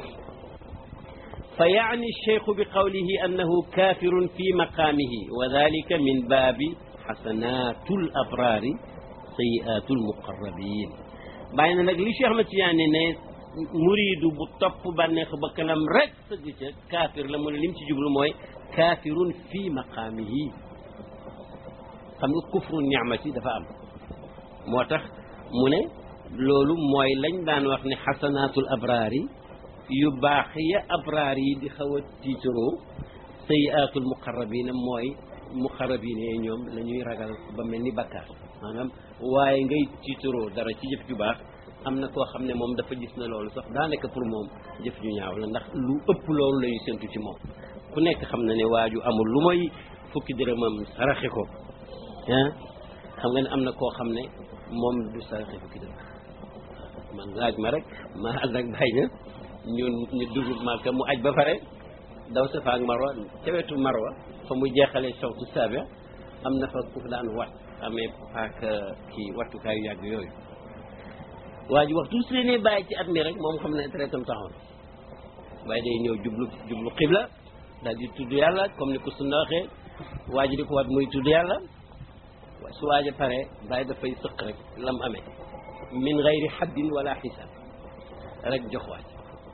فيعني الشيخ بقوله أنه كافر في مقامه وذلك من باب حسنات الأبرار سيئات المقربين بين نك لي شيخ متي يعني ne muridu bu topp bànneex ba kanam rek sëgg ca kaafir la mu ne lim ci jublu mooy kaafirun fi maqaamihi xam nga kufru ni'mati dafa am moo tax mu ne loolu mooy lañ daan wax ne xasanaatul abraari yu baax ya abraar yi di xaw a tiitaroo sayiatul muqarrabina mooy muqarrabina yi ñoom la ñuy ragal ba mel ni bakkaar maanaam waaye ngay tiitaroo dara ci jëf ju baax am na koo xam ne moom dafa gis na loolu sax daanaka pour moom jëf ju ñaaw la ndax lu ëpp loolu la ñuy séntu ci moom ku nekk xam na ne waaju amul lu may fukki dërëmam saraxe ko ah xam nga ne am na koo xam ne moom du saraxe fukki dërëm man laaj ma rek ma ànd ak bàyyi na ñun ñu dugg Màkka mu aj ba pare daw Safa ak Marwa ca wetu Marwa fa mu jeexalee sawtu saabi am na fa ku daan wat amee paak kii wattukaayu yàgg yooyu waa ji waxtu su leen bàyyi ci at mi rek moom xam ne traitam taxaw na waaye day ñëw jublu jublu xibla daal di tudd yàlla comme ni ko sunna waxee waa ji di ko wat muy tudd yàlla su waaja pare bàyyi dafay sëq rek lam amee min gayri xaddin wala xisaab rek jox waaj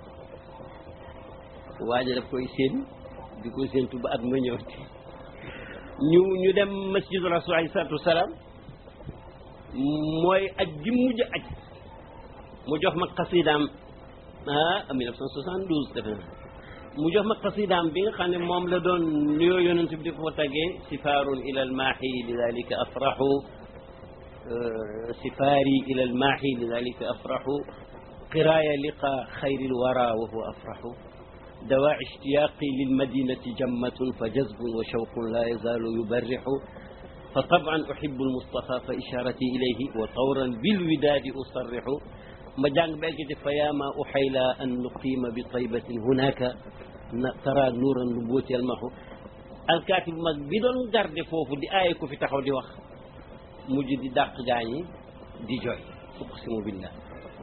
waaja daf koy séen di ko séentu ba at ma ñëw ñu ñu dem masjidu rasul alayhi salaatu wasalaam mooy aj gi mujj aj mu jox ma xasidaam ah 1972 defe na mu jox ma xasidaam bi nga xam ne moom la doon nuyoo yonent bi di ko tagee sifaarun ila almaaxi lidalika afraxu sifaari ila almaaxi lidalika afraxu qiraaya liqa xayri lwara wa huwa afraxu دواء اشتياقي للمدينة جمة فجذب وشوق لا يزال يبرح فطبعا أحب المصطفى فإشارتي إليه وطورا بالوداد أصرح ما جانب بيكت فيا ما أحيلا أن نقيم بطيبة هناك ترى نور النبوة يلمح الكاتب mag bi doon garde foofu di aaye ko fi taxaw di wax mujj di dàq gaañi di jooy uqsimu billah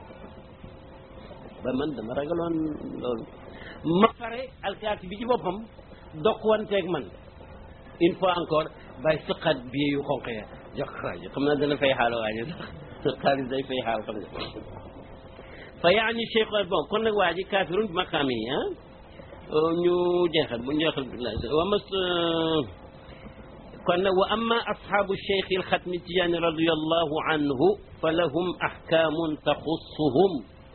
ba man dama ragaloon loolu ma pare alkaati bi ci boppam dokk wanteeg man une fois encore bàyyi sëqaat bi yu xonq ya jox xaaj xam naa dana fay xaal waaji sax xaalis day fay xaal xam nga fa yaani cheikh bon kon nag waa ji kaafirun bi maqaam yi ah ñu jeexal bu jeexal wa mas kon nag wa amma ashaabu cheikh alxatmi tijaani radiallahu anhu fa lahum axkaamun taxussuhum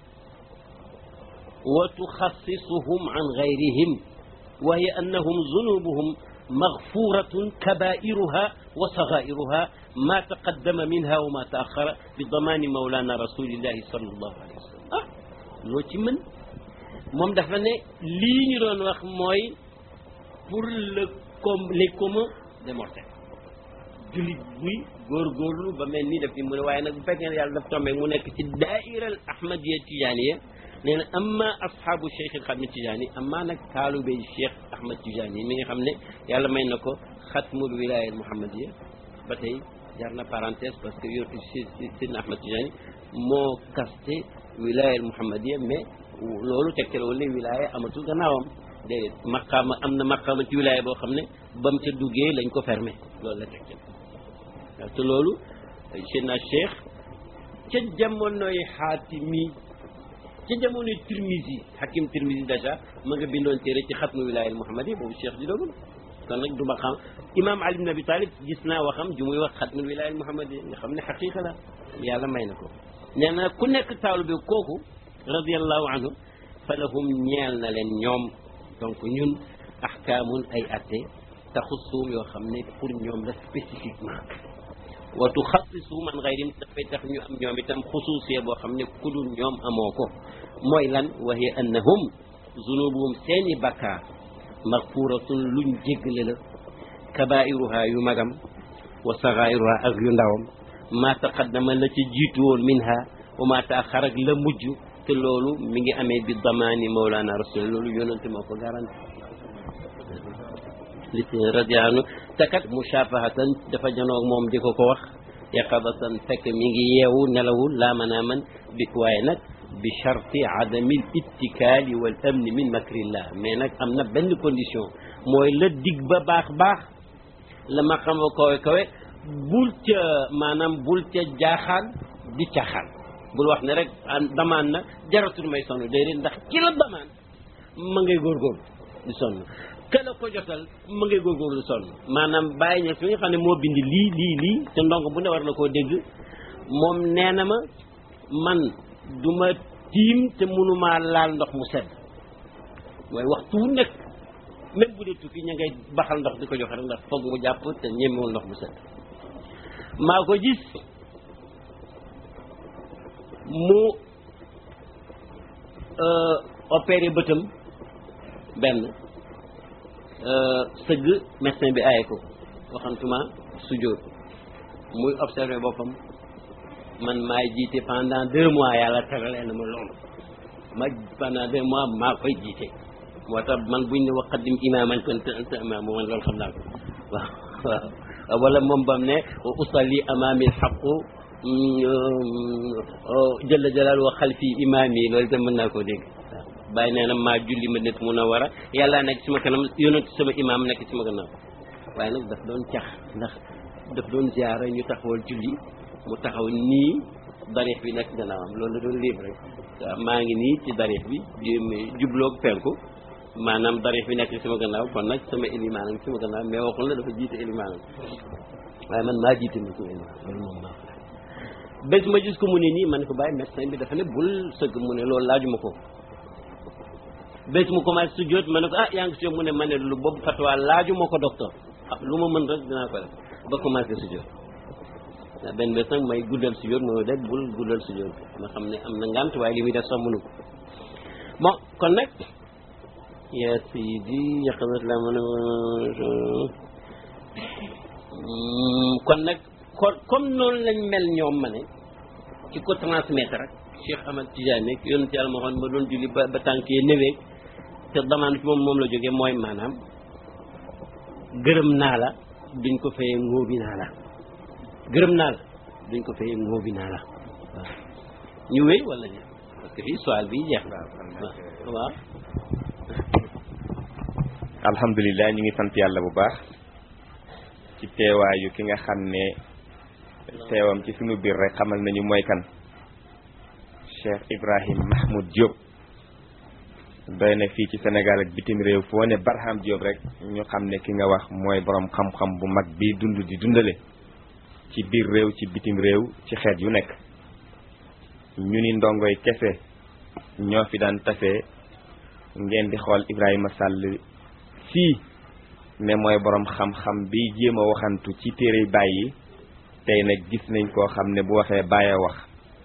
wa tuxassisuhum an gayrihim wa hiya annahum zunubuhum magfuratun kabairuha wa sagairuha ma taqaddama minha wa ma taaxara bi damaani mawlana rasulillahi sallallahu alayhi wa sallam ah loo ci mën moom dafa ne lii ñu doon wax mooy pour le com les communs des mortels jullit buy góorgóorlu ba mel ni daf di mu ne waaye nag bu fekkee ne yàlla daf tombé mu nekk ci daaira al ahmadiya tijaaniya nee na amma ashaabu cheikh al xatmi tijaani amma nag taalube cheikh ahmad tijaani mi nga xam ne yàlla may na ko xatmul wilaya al muhammadiya ba tey jar na parenthèse parce que yo sidna ahmad tijaani moo kaste wilaya al muhammadiya mais loolu tegtal wala wilaya amatul gannaawam déedéet maqaama am na maqaama ci wilaya boo xam ne ba mu ca duggee lañ ko fermé loolu la tegtal waaw te loolu sidna cheikh ca jamonoy xaatimi ca jamonoy tirmisi hakim tirmisi dèjà ma nga bindoon téere ci xatmu wilaya al muhammadiya boobu cheikh di doogul kon nag du ma xam imam ali ibn abi talib gis naa waxam ju muy wax xatmul wilaya al muhammadiya nga xam ne xaqiqa la yàlla may na ko nee na ku nekk taalu bi kooku radiallahu anhu fa lahum ñeel na leen ñoom donc ñun ahkaamun ay atte taxussuum yoo xam ne pour ñoom la spécifiquement wa tuxassisuum an gayrim dafay tax ñu am ñoom itam xusuusiya boo xam ne ku dul ñoom amoo ko mooy lan wa hiya annahum zunubuhum seeni bakkaar maxfuratun luñ jéggale la kabairuha yu magam wa sagairuha ak yu ndawam ma taqaddama la ci jiitu woon minha wa ma taaxar ak la mujj te loolu mi ngi amee bi damaani mawlana rasul loolu yonente moo ko garanti li radianu te kat mushafahatan dafa janoog moom di ko ko wax yaqadatan fekk mi ngi yeewu nelawul laa manaaman bi waaye nag bi charti adami l ittikaali wal amni min makrillah mais nag am na benn condition mooy la dig ba baax baax la ma xam kawe kawe bul ca maanaam bul ca jaaxaan di caaxaan bul wax ne rek damaan na jaratul may sonn déedéet ndax ki la damaan ma ngay góorgóorlu di sonn ka la ko jotal ma ngay góorgóorlu di sonn maanaam bàyyi ña fi nga xam ne moo bind lii lii lii te ndongo bu ne war na koo dégg moom nee na ma man du ma tiim te mënumaa laal ndox mu sedd waaye waxtu wu nekk même bu dee tukki ña ngay baxal ndox di ko joxe rek ndax foog mu jàpp te ñemewul ndox mu sedd maa ko gis mu opéré bëtam benn sëgg médecin bi aaye ko waxantuma sujjóot muy observé boppam man maay jiite pendant deux mois yàlla teralee na ma loolu ma pendant deux mois maa koy jiite moo tax man buñ ne waqaddim imaaman kunta anta imaam man loolu xam naa ko waaw waaw wala moom bam ne usalli amaami alxaqu jëlla jalal wa xalfi imaam yi loolu itam mën naa koo dégg waaw bàyyi nee na maa julli ma nit mun a war a yàlla nekk ci ma kanam yonent sama imaam nekk ci ma gannaaw waaye nag daf doon cax ndax daf doon ziara ñu taxawal julli mu taxaw nii darix bi nekk gannaawam loolu la doon libre rek waaw maa ngi nii ci darix bi jubloog penku maanaam darix bi nekk ci sama gannaaw kon nag sama élimaan ak sama gannaaw mais waxul na dafa jiite élimaan waaye man maa jiite ma sama élimaan loolu moom maa bés ma gis ko mu ne nii man ko bàyyi médecin bi dafa ne bul sëgg mu ne loolu laajuma ko bés mu commencé su jot ma ne ko ah yaa ngi si mu ne ma ne lu boobu fatwa laajuma ko docteur ah lu ma mën rek dinaa ko def ba commencé su jot waaw benn bés nag may guddal su jot moo dégg bul guddal su jot ma xam ne am na ngant waaye li muy def sax mënu ko bon kon nag ya sidi yaqadat la mën kon nag kon comme noonu lañ mel ñoom ma ne ci ko transmettre rek Cheikh Ahmad Tidiane nekk yonent yàlla ma xoon ma doon julli ba ba tànkee néwee te damaan ci moom moom la jógee mooy maanaam gërëm naa la duñ ko fayee ngóobi naa la gërëm naa la duñ ko fayee ngóobi naa la waaw ñu wéy wala ñu parce que fii soal bi jeex na waaw alhamdulilah ñu ngi sant yàlla bu baax ci teewaayu ki nga xam ne teewam ci sunu biir rek xamal nañu mooy kan Cheikh Ibrahim Mahmoud Diop doy na fii ci Sénégal ak bitim réew foo ne Barham Diop rek ñu xam ne ki nga wax mooy borom xam-xam bu mag bi dund di dundale ci biir réew ci bitim réew ci xeet yu nekk ñu ni ndongoy kese ñoo fi daan tase ngeen di xool Ibrahima Sall fii ne mooy borom xam-xam bi jéem a waxantu ci téere bàyyi tey nag gis nañ koo xam ne bu waxee bàyyi wax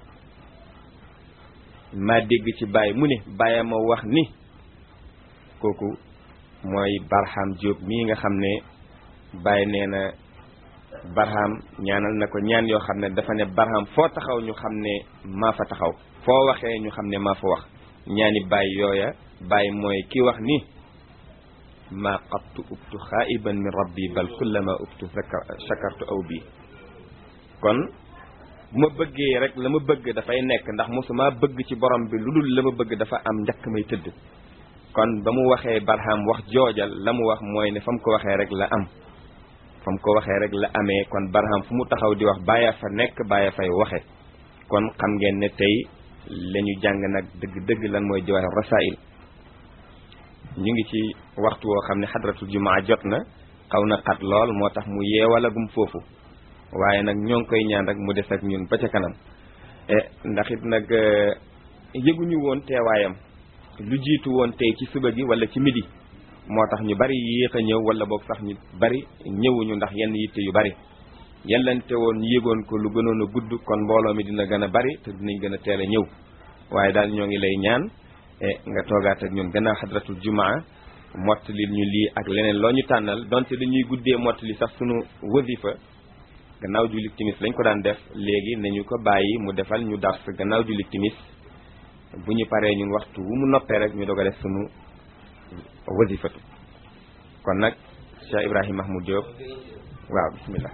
maa dégg ci bàyyi mu ne bàyyi ma wax ni kooku mooy Barham Diop mii nga xam ne bàyyi nee na Barham ñaanal na ko ñaan yoo xam ne dafa ne Barham foo taxaw ñu xam ne maa fa taxaw foo waxee ñu xam ne maa fa wax ñaani bàyyi yooya bàyyi mooy ki wax ni maa qattu ubtu xaa'iban min rabbi bal kullama ubtu shakartu aw bii kon bu ma bëggee rek la ma bëgg dafay nekk ndax mosuma bëgg ci borom bi lu dul la ma bëgg dafa am njëkk may tëdd kon ba mu waxee Barham wax joojal la mu wax mooy ne fa mu ko waxee rek la am fa mu ko waxee rek la amee kon Barham fu mu taxaw di wax bàyyi fa nekk bàyyi fay waxe kon xam ngeen ne tey la ñu jàng nag dëgg-dëgg lan mooy Jawaahir Rasaa'il ñu ngi ci waxtu woo xam ne xadratul jumaa jot na xaw na xat lool moo tax mu yeewalagum foofu waaye nag ñoo ngi koy ñaan rek mu des ak ñun ba ca kanam ndax it nag yëguñu woon teewaayam lu jiitu woon tey ci suba gi wala ci midi moo tax ñu bari yéex a ñëw wala boog sax ñu bari ñëwuñu ndax yenn yitte yu bari yellante woon ñu yëgoon ko lu gënoon a gudd kon mbooloo mi dina gën a bari te dinañ gën a teel a ñëw waaye daal ñoo ngi lay ñaan nga toogaat ak ñun gannaaw xadratul jumaa mottali ñu lii ak leneen loo ñu tànnal donte dañuy guddee mottali sax sunu wasifa gannaaw jullit timis lañ ko daan def léegi nañu ko bàyyi mu defal ñu dars gannaaw jullit timis bu ñu paree ñun waxtu wu mu noppee rek ñu doog a def sunu wasifatu kon nag Cheikh Ibrahima Mahmoud Diop waaw bismillah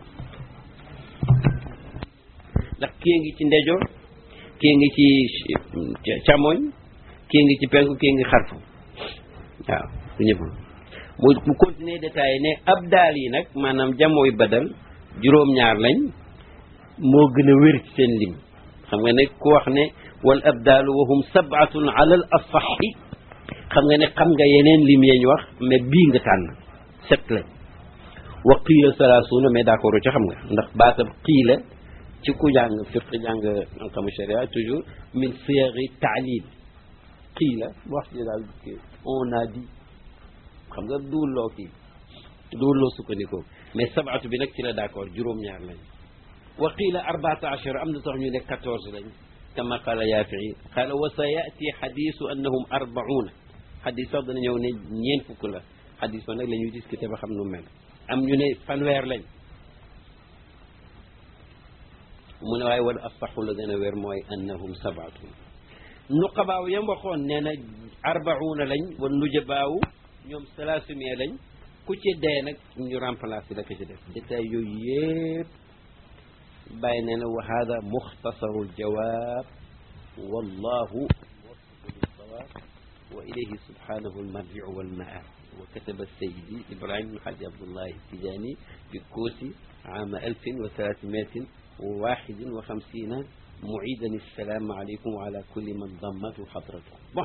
ndax kii ngi ci ndejoor kii ngi ci càmmoñ kii ngi ci penku kii ngi xarfu waaw bu ñëpp mu mu continuer détaillé ne ab daal yi nag maanaam jamooy badal juróom-ñaar lañ moo gën a wér ci seen lim xam nga ne ku wax ne wal abdaalu wahum sabatun ala al asaxi xam nga ne xam nga yeneen lim yeñ wax mais bii nga tànn set lañ wa qiila salaasuuna mais d'accord ci xam nga ndax baatab qiila ci ku jàng fiq jàng xam sharia toujours min siyari taalil qiila wax ji daal on a dit xam nga duwulloo kii duwulloo sukkandikoo mais sabatu bi nag ci la d'accord juróom-ñaar lañ wa qiila arbaata achara am na sax ñu ne quatorze lañ kama qaala yaafii qaala wa sa yati xadisu annahum arbauna xadis sax dana ñëw ne ñeent fukk la xadis ba nag la ñuy discuter ba xam nu mel am ñu ne fanweer lañ mu ne waaye wala asaxu la gën a wér mooy annahum sabaatu nuqabaaw yam waxoon nee na arbauna lañ wa nujabaaw ñoom salaasumie lañ ku ci dee nag ñu remplacer la ko ci def détail yooyu yëpp bàyyi nee na wa hada muxtasaru ljawab wallahu muwaffiqu lilsawab wa ilayhi subhanahu almarjiu walmaab wa kataba sayidi ibrahim alhaji abdullahi tijani bi koosi عام ألف وثلاثمائة وواحد وخمسين معيدا السلام عليكم وعلى كل من ضمته حضرته bon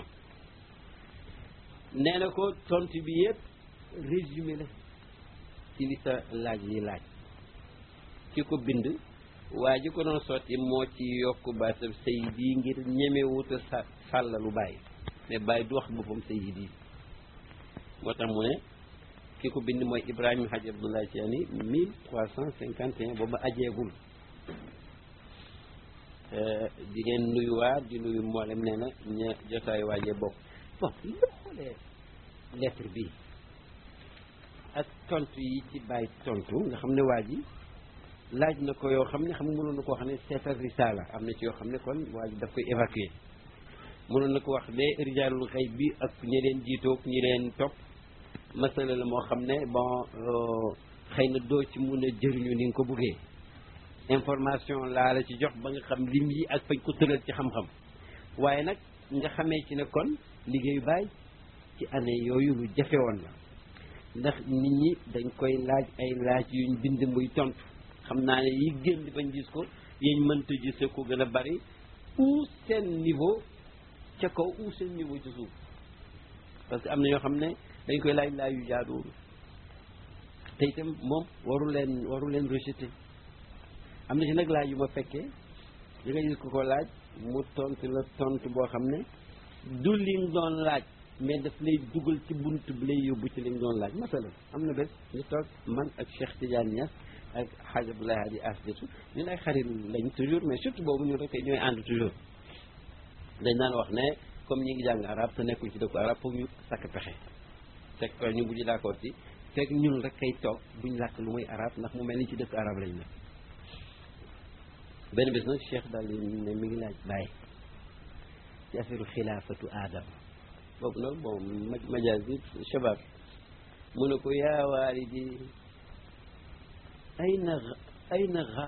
nee na ko tontu bi yëpp résumé la ci li sa laaj yi laaj ki ko bind waa ji ko doon sotti moo ci yokk baatam sayidi ngir ñemewuta sa sàllalu bàyyi mais bàyyi du wax boppam sayidi moo tax mu ne ki ko bind mooy Ibrahima Hadj Abdoulaye Tiani mille trois cent cinquante et un booba ajeegul di ngeen nuyuwaat di nuyu mboolem nee na ña jotaayu waajee bokk bon li xoolee lettre bi ak tontu yi ci bàyyi tontu nga xam ne waa ji laaj na ko yoo xam ne xam nga mënoon na ko wax ne seetal risala am na ci yoo xam ne kon waa ji daf koy évacuer mënoon na ko wax ne rijaalul xëy bi ak ñi leen jiitoog ñi leen topp masala la moo xam ne bon xëy na doo ci mun a jëriñu ni nga ko buggee information laa la ci jox ba nga xam lim yi ak fañ ko tëral ci xam-xam waaye nag nga xamee ci ne kon liggéeyu baay ci année yooyu lu jafe woon la ndax nit ñi dañ koy laaj ay laaj yuñ bind muy tontu xam naa ne yi génn bañ gis ko yiñ mënta gise ko gën a bari ou seen niveau ca kaw ou seen niveau ci suuf parce que am na ñoo xam ne dañ koy laaj laaj yu jaaduwul te itam moom waru leen waru leen rejeté am na ci nag laaj yu ma fekkee di nga gis ko ko laaj mu tontu la tontu boo xam ne du lim doon laaj mais daf lay dugal ci bunt bi lay yóbbu ci lim doon laaj masala am na bés ñu toog man ak Cheikh Tidiane Niass ak Hadj Abdoulaye Hadi Asdiatu ñun ay xarit lañ toujours mais surtout boobu ñu rek ñooy ànd toujours dañ daan wax ne comme ñi ngi jàng arab te nekkuñ ci dëkku arab foog ñu sakk pexe fekk ko ñu bu ñu d'accord ci fekk ñun rek kay toog buñ làkk lu muy arab ndax mu mel ni ci dëkku arab lañ nekk benn bés nag cheikh daal di ne mi ngi laaj bàyyi ci affaire xilaafatu aadam boobu nag bon majaas bi shabab mu ne ko yaa waalidi ayna ayna xa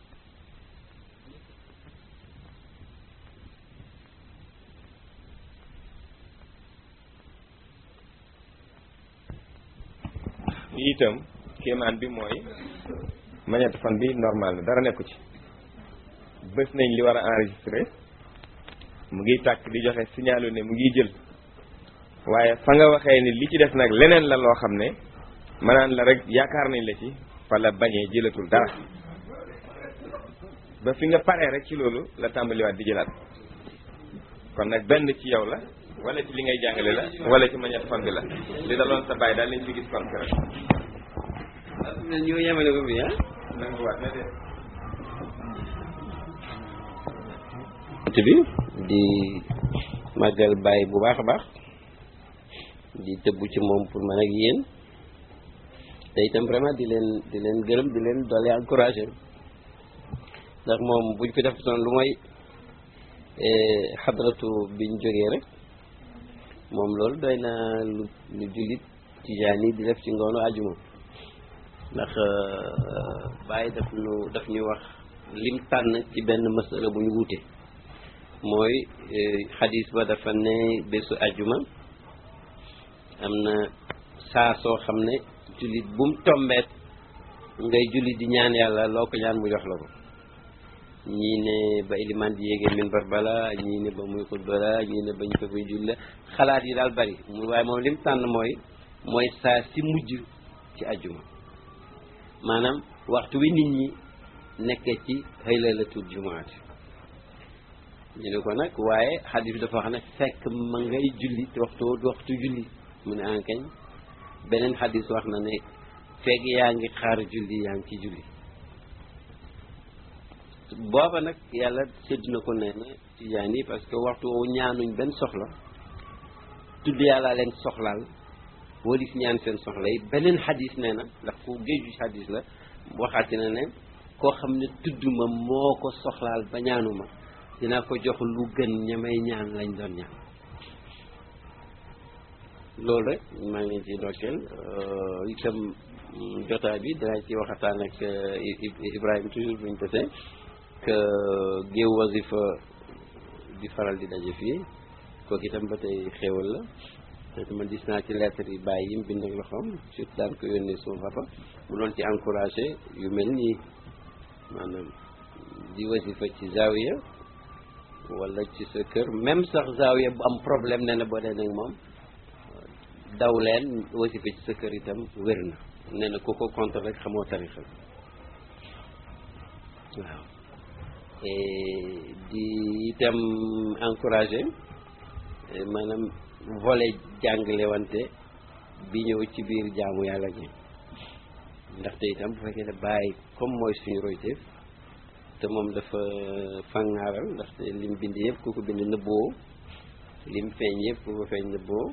itam kéemaan bi mooy magnétophone bi normal na dara nekku ci bés nañ li war a enregistré mu ngi tàkk di joxe signalu ne mu ngi jël waaye fa nga waxee ni li ci des nag leneen la loo xam ne manaan la rek yaakaar nañ la ci fa la bañee jëlatul dara ba fi nga paree rek ci loolu la tàmbaliwaat di jëlaat kon nag benn ci yow la wala ci li ngay jàngale la wala ci magnétophone bi la li daloon sa bàyyi daal lañ fi gis kon rek ñoo yemale ko bi ah nanguwaat na de bi di màggal bàyyi bu baax a baax di tëbbu ci moom pour man ak yéen te itam vraiment di leen di leen gërëm di leen dolli encouragé ndax moom buñ fi def son lu mooy xadratu biñ jógee rek moom loolu doy na lu lu jullit tijaan yi di def ci ngoonu àjjuma ndax bàyyi daf ñu daf ñu wax lim tànn ci benn masala bu ñu wuute mooy xadis ba dafa ne bésu àjjuma am na saa soo xam ne jullit bu mu tombeet ngay jullit di ñaan yàlla loo ko ñaan mu jox la ko ñii ne ba iliman di yéegee minbar bala ñii ne ba muy xutba la ñii ne ba ñu ko fay julli la xalaat yi daal bari mu waaye moom lim tànn mooy mooy saa si mujj ci àjjuma maanaam waxtu wi nit ñi nekkee ci haylalatul jumaati ñu ne ko nag waaye xadis bi dafa wax ne fekk ma ngay julli te waxtu waxtu julli mu ne ankañ beneen xadis wax na ne fekk yaa ngi xaar julli yaa ngi ci julli booba nag yàlla sédd na ko nee na tijaan yi parce que waxtu woowu ñaanuñ benn soxla tudd yàlla leen soxlaal walis ñaan seen soxla yi beneen xadis nee na ndax ku géeju xadis la waxaati na ne koo xam ne tudd ma moo ko soxlaal ba ñaanuma dinaa ko jox lu gën ñamay ñaan lañ doon ñaan loolu rek maa ngi leen ciy ndokkeel itam jotaay bi dinaa ci waxataan ak Ibrahima toujours buñ tesee que géew wasifa di faral di daje fii kooku itam ba tey xéewal la te man gis naa ci lettre yi bàyyi yi mu bind ak loxoom surtout daan ko yónnee suma papa mu doon ci encouragé yu mel nii maanaam di wasifa ci zawiya wala ci sa kër même sax zawiya bu am problème nee na boo dee nag moom daw leen wasifa ci sa kër itam wér na nee na ku ko contre rek xamoo tarixa waaw di itam encouragé maanaam volet jàngale wante bi ñëw ci biir jaamu yàlla gi ndaxte itam bu fekkee ne bàyyi comme mooy suñu royteef te moom dafa fàngaaral ndaxte lim bind yëpp ku ko bind nëbboo lim feeñ yëpp ku ko feeñ nëbboo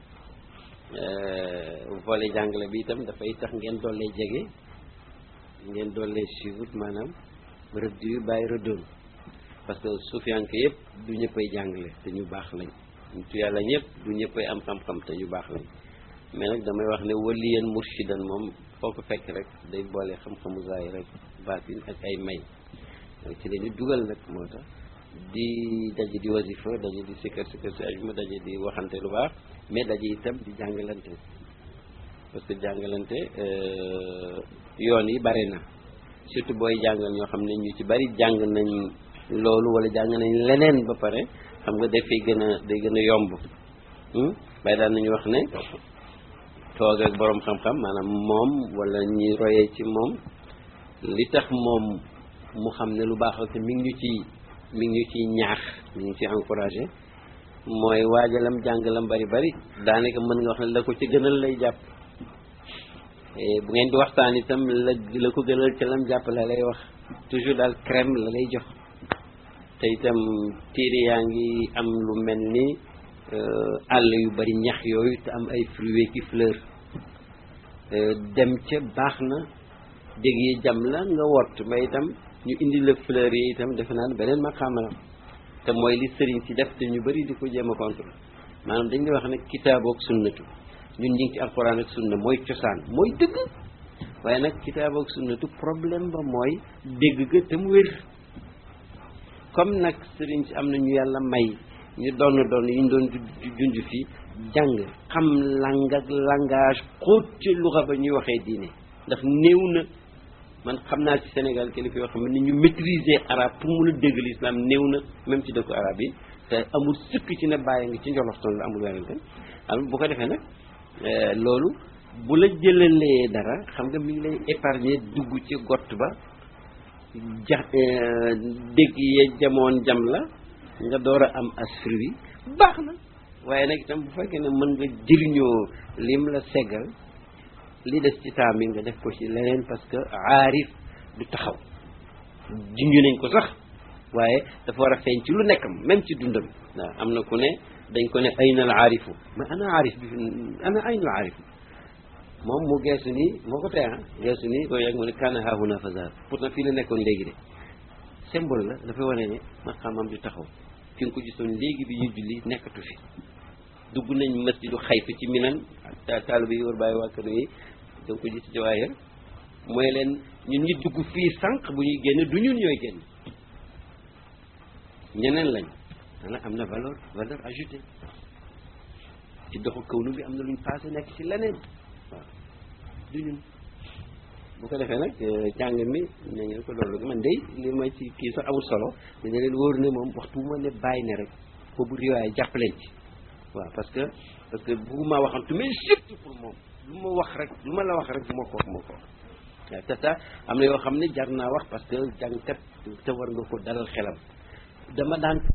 volet jàngale bi itam dafay tax ngeen dollee jege ngeen dollee suivre maanaam rëdd yu bàyyi rëddoon parce que suufiyanke yëpp du ñëppay jàngale te ñu baax lañ tu yàlla ñëpp du ñëppay am xam-xam te ñu baax lañ mais nag damay wax ne waliyan murshidan moom foo ko fekk rek day boole xam-xamu zaay rek baatin ak ay may ci la ñu dugal nag moo tax di daje di wasifa daje di sikkar sikkar si ajuma daje di waxante lu baax mais daje itam di jàngalante parce que jàngalante yoon yi bari na surtout booy jàngal ñoo xam ne ñu ci bari jàng nañ loolu wala jàng nañ leneen ba pare xam nga dafay gën a day gën a yomb bay daan nañu wax ne toog ak boroom xam-xam maanaam moom wala ñi royee ci moom li tax moom mu xam ne lu baax te mi ngi ñu ci mi ngi ñu ciy ñaax mi ngi ci encouragé mooy waajalam jàngalam bari bari daanaka mën nga wax ne la ko ci gënal lay jàpp bu ngeen di waxtaan itam la la ko gënal ca lam jàpp la lay wax toujours daal crème la lay jox te itam téere yaa ngi am lu mel ni àll yu bari ñax yooyu te am ay fruits ki fleur dem ca baax na dégg yi jam la nga wott ba itam ñu indi la fleur yi itam defe naa ne beneen maqaama la te mooy li sëriñ si def te ñu bari di ko jéem a contre maanaam dañ lay wax ne kitaabu ak sunnatu ñun ñu ngi ci alquran ak sunna mooy cosaan mooy dëgg waaye nag kitaabu ak sunnatu problème ba mooy dégg ga te mu wér comme nag sëriñ si am na ñu yàlla may ñu doon doon yi ñu doon junj fii jàng xam lang ak langage xóot ci luxa ba ñuy waxee diine ndax néew na man xam naa ci Sénégal kilifa yoo xam ne ni ñu maîtriser arabe pour mun a dégg l'islam néew na même ci dëkku arabe yi te amul sëkk ci ne bàyyi nga ci njoloxtoon la amul werante am bu ko defee nag loolu bu la jëlalee dara xam nga mi ngi lay épargner dugg ci gott ba ja dégg ye jamoon jam la nga door a am asfri bi baax na waaye nag itam bu fekkee ne mën nga jëriñoo lim la seggal li des ci temps bi nga def ko ci leneen parce que aarif du taxaw junju nañ ko sax waaye dafa war a feeñ ci lu nekkam même ci dundam waaw am na ku ne dañ ko ne ayna al aarifu mais ana aarif bi ana ayna al aarifu moom mu geesu nii moo ko tee ah geesu nii ko yegg mu ne kaana haahuna fazar pourtant fii la nekkoon léegi de symbole la dafay wane ne maqaamam du taxaw fi nga ko gisoon léegi bi ñu julli nekkatu fi dugg nañ masjidu xayf ci minan taalibe yi war bàyyi waa kër yi da nga ko gis jawaahir mooy leen ñun ñi dugg fii sànq bu ñuy génn du ñun ñooy génn ñeneen lañ dana am na valeur valeur ajoutée ci doxu kawnu bi am na luñ passé nekk ci leneen waaw du ñun bu ko defee nag jàng mi ne ngeen ko loolu man day li ma ci kii sax amul solo dina leen wóor ne moom waxtu bu ma ne bàyyi ne rek boobu riwaay jàpp leen ci waaw parce que parce que bugguma waxantu mais surtout pour moom lu ma wax rek lu ma la wax rek moo ko wax moo ko wax waaw te ça am na yoo xam ne jar naa wax parce que jàngkat te war nga ko dalal xelam dama daan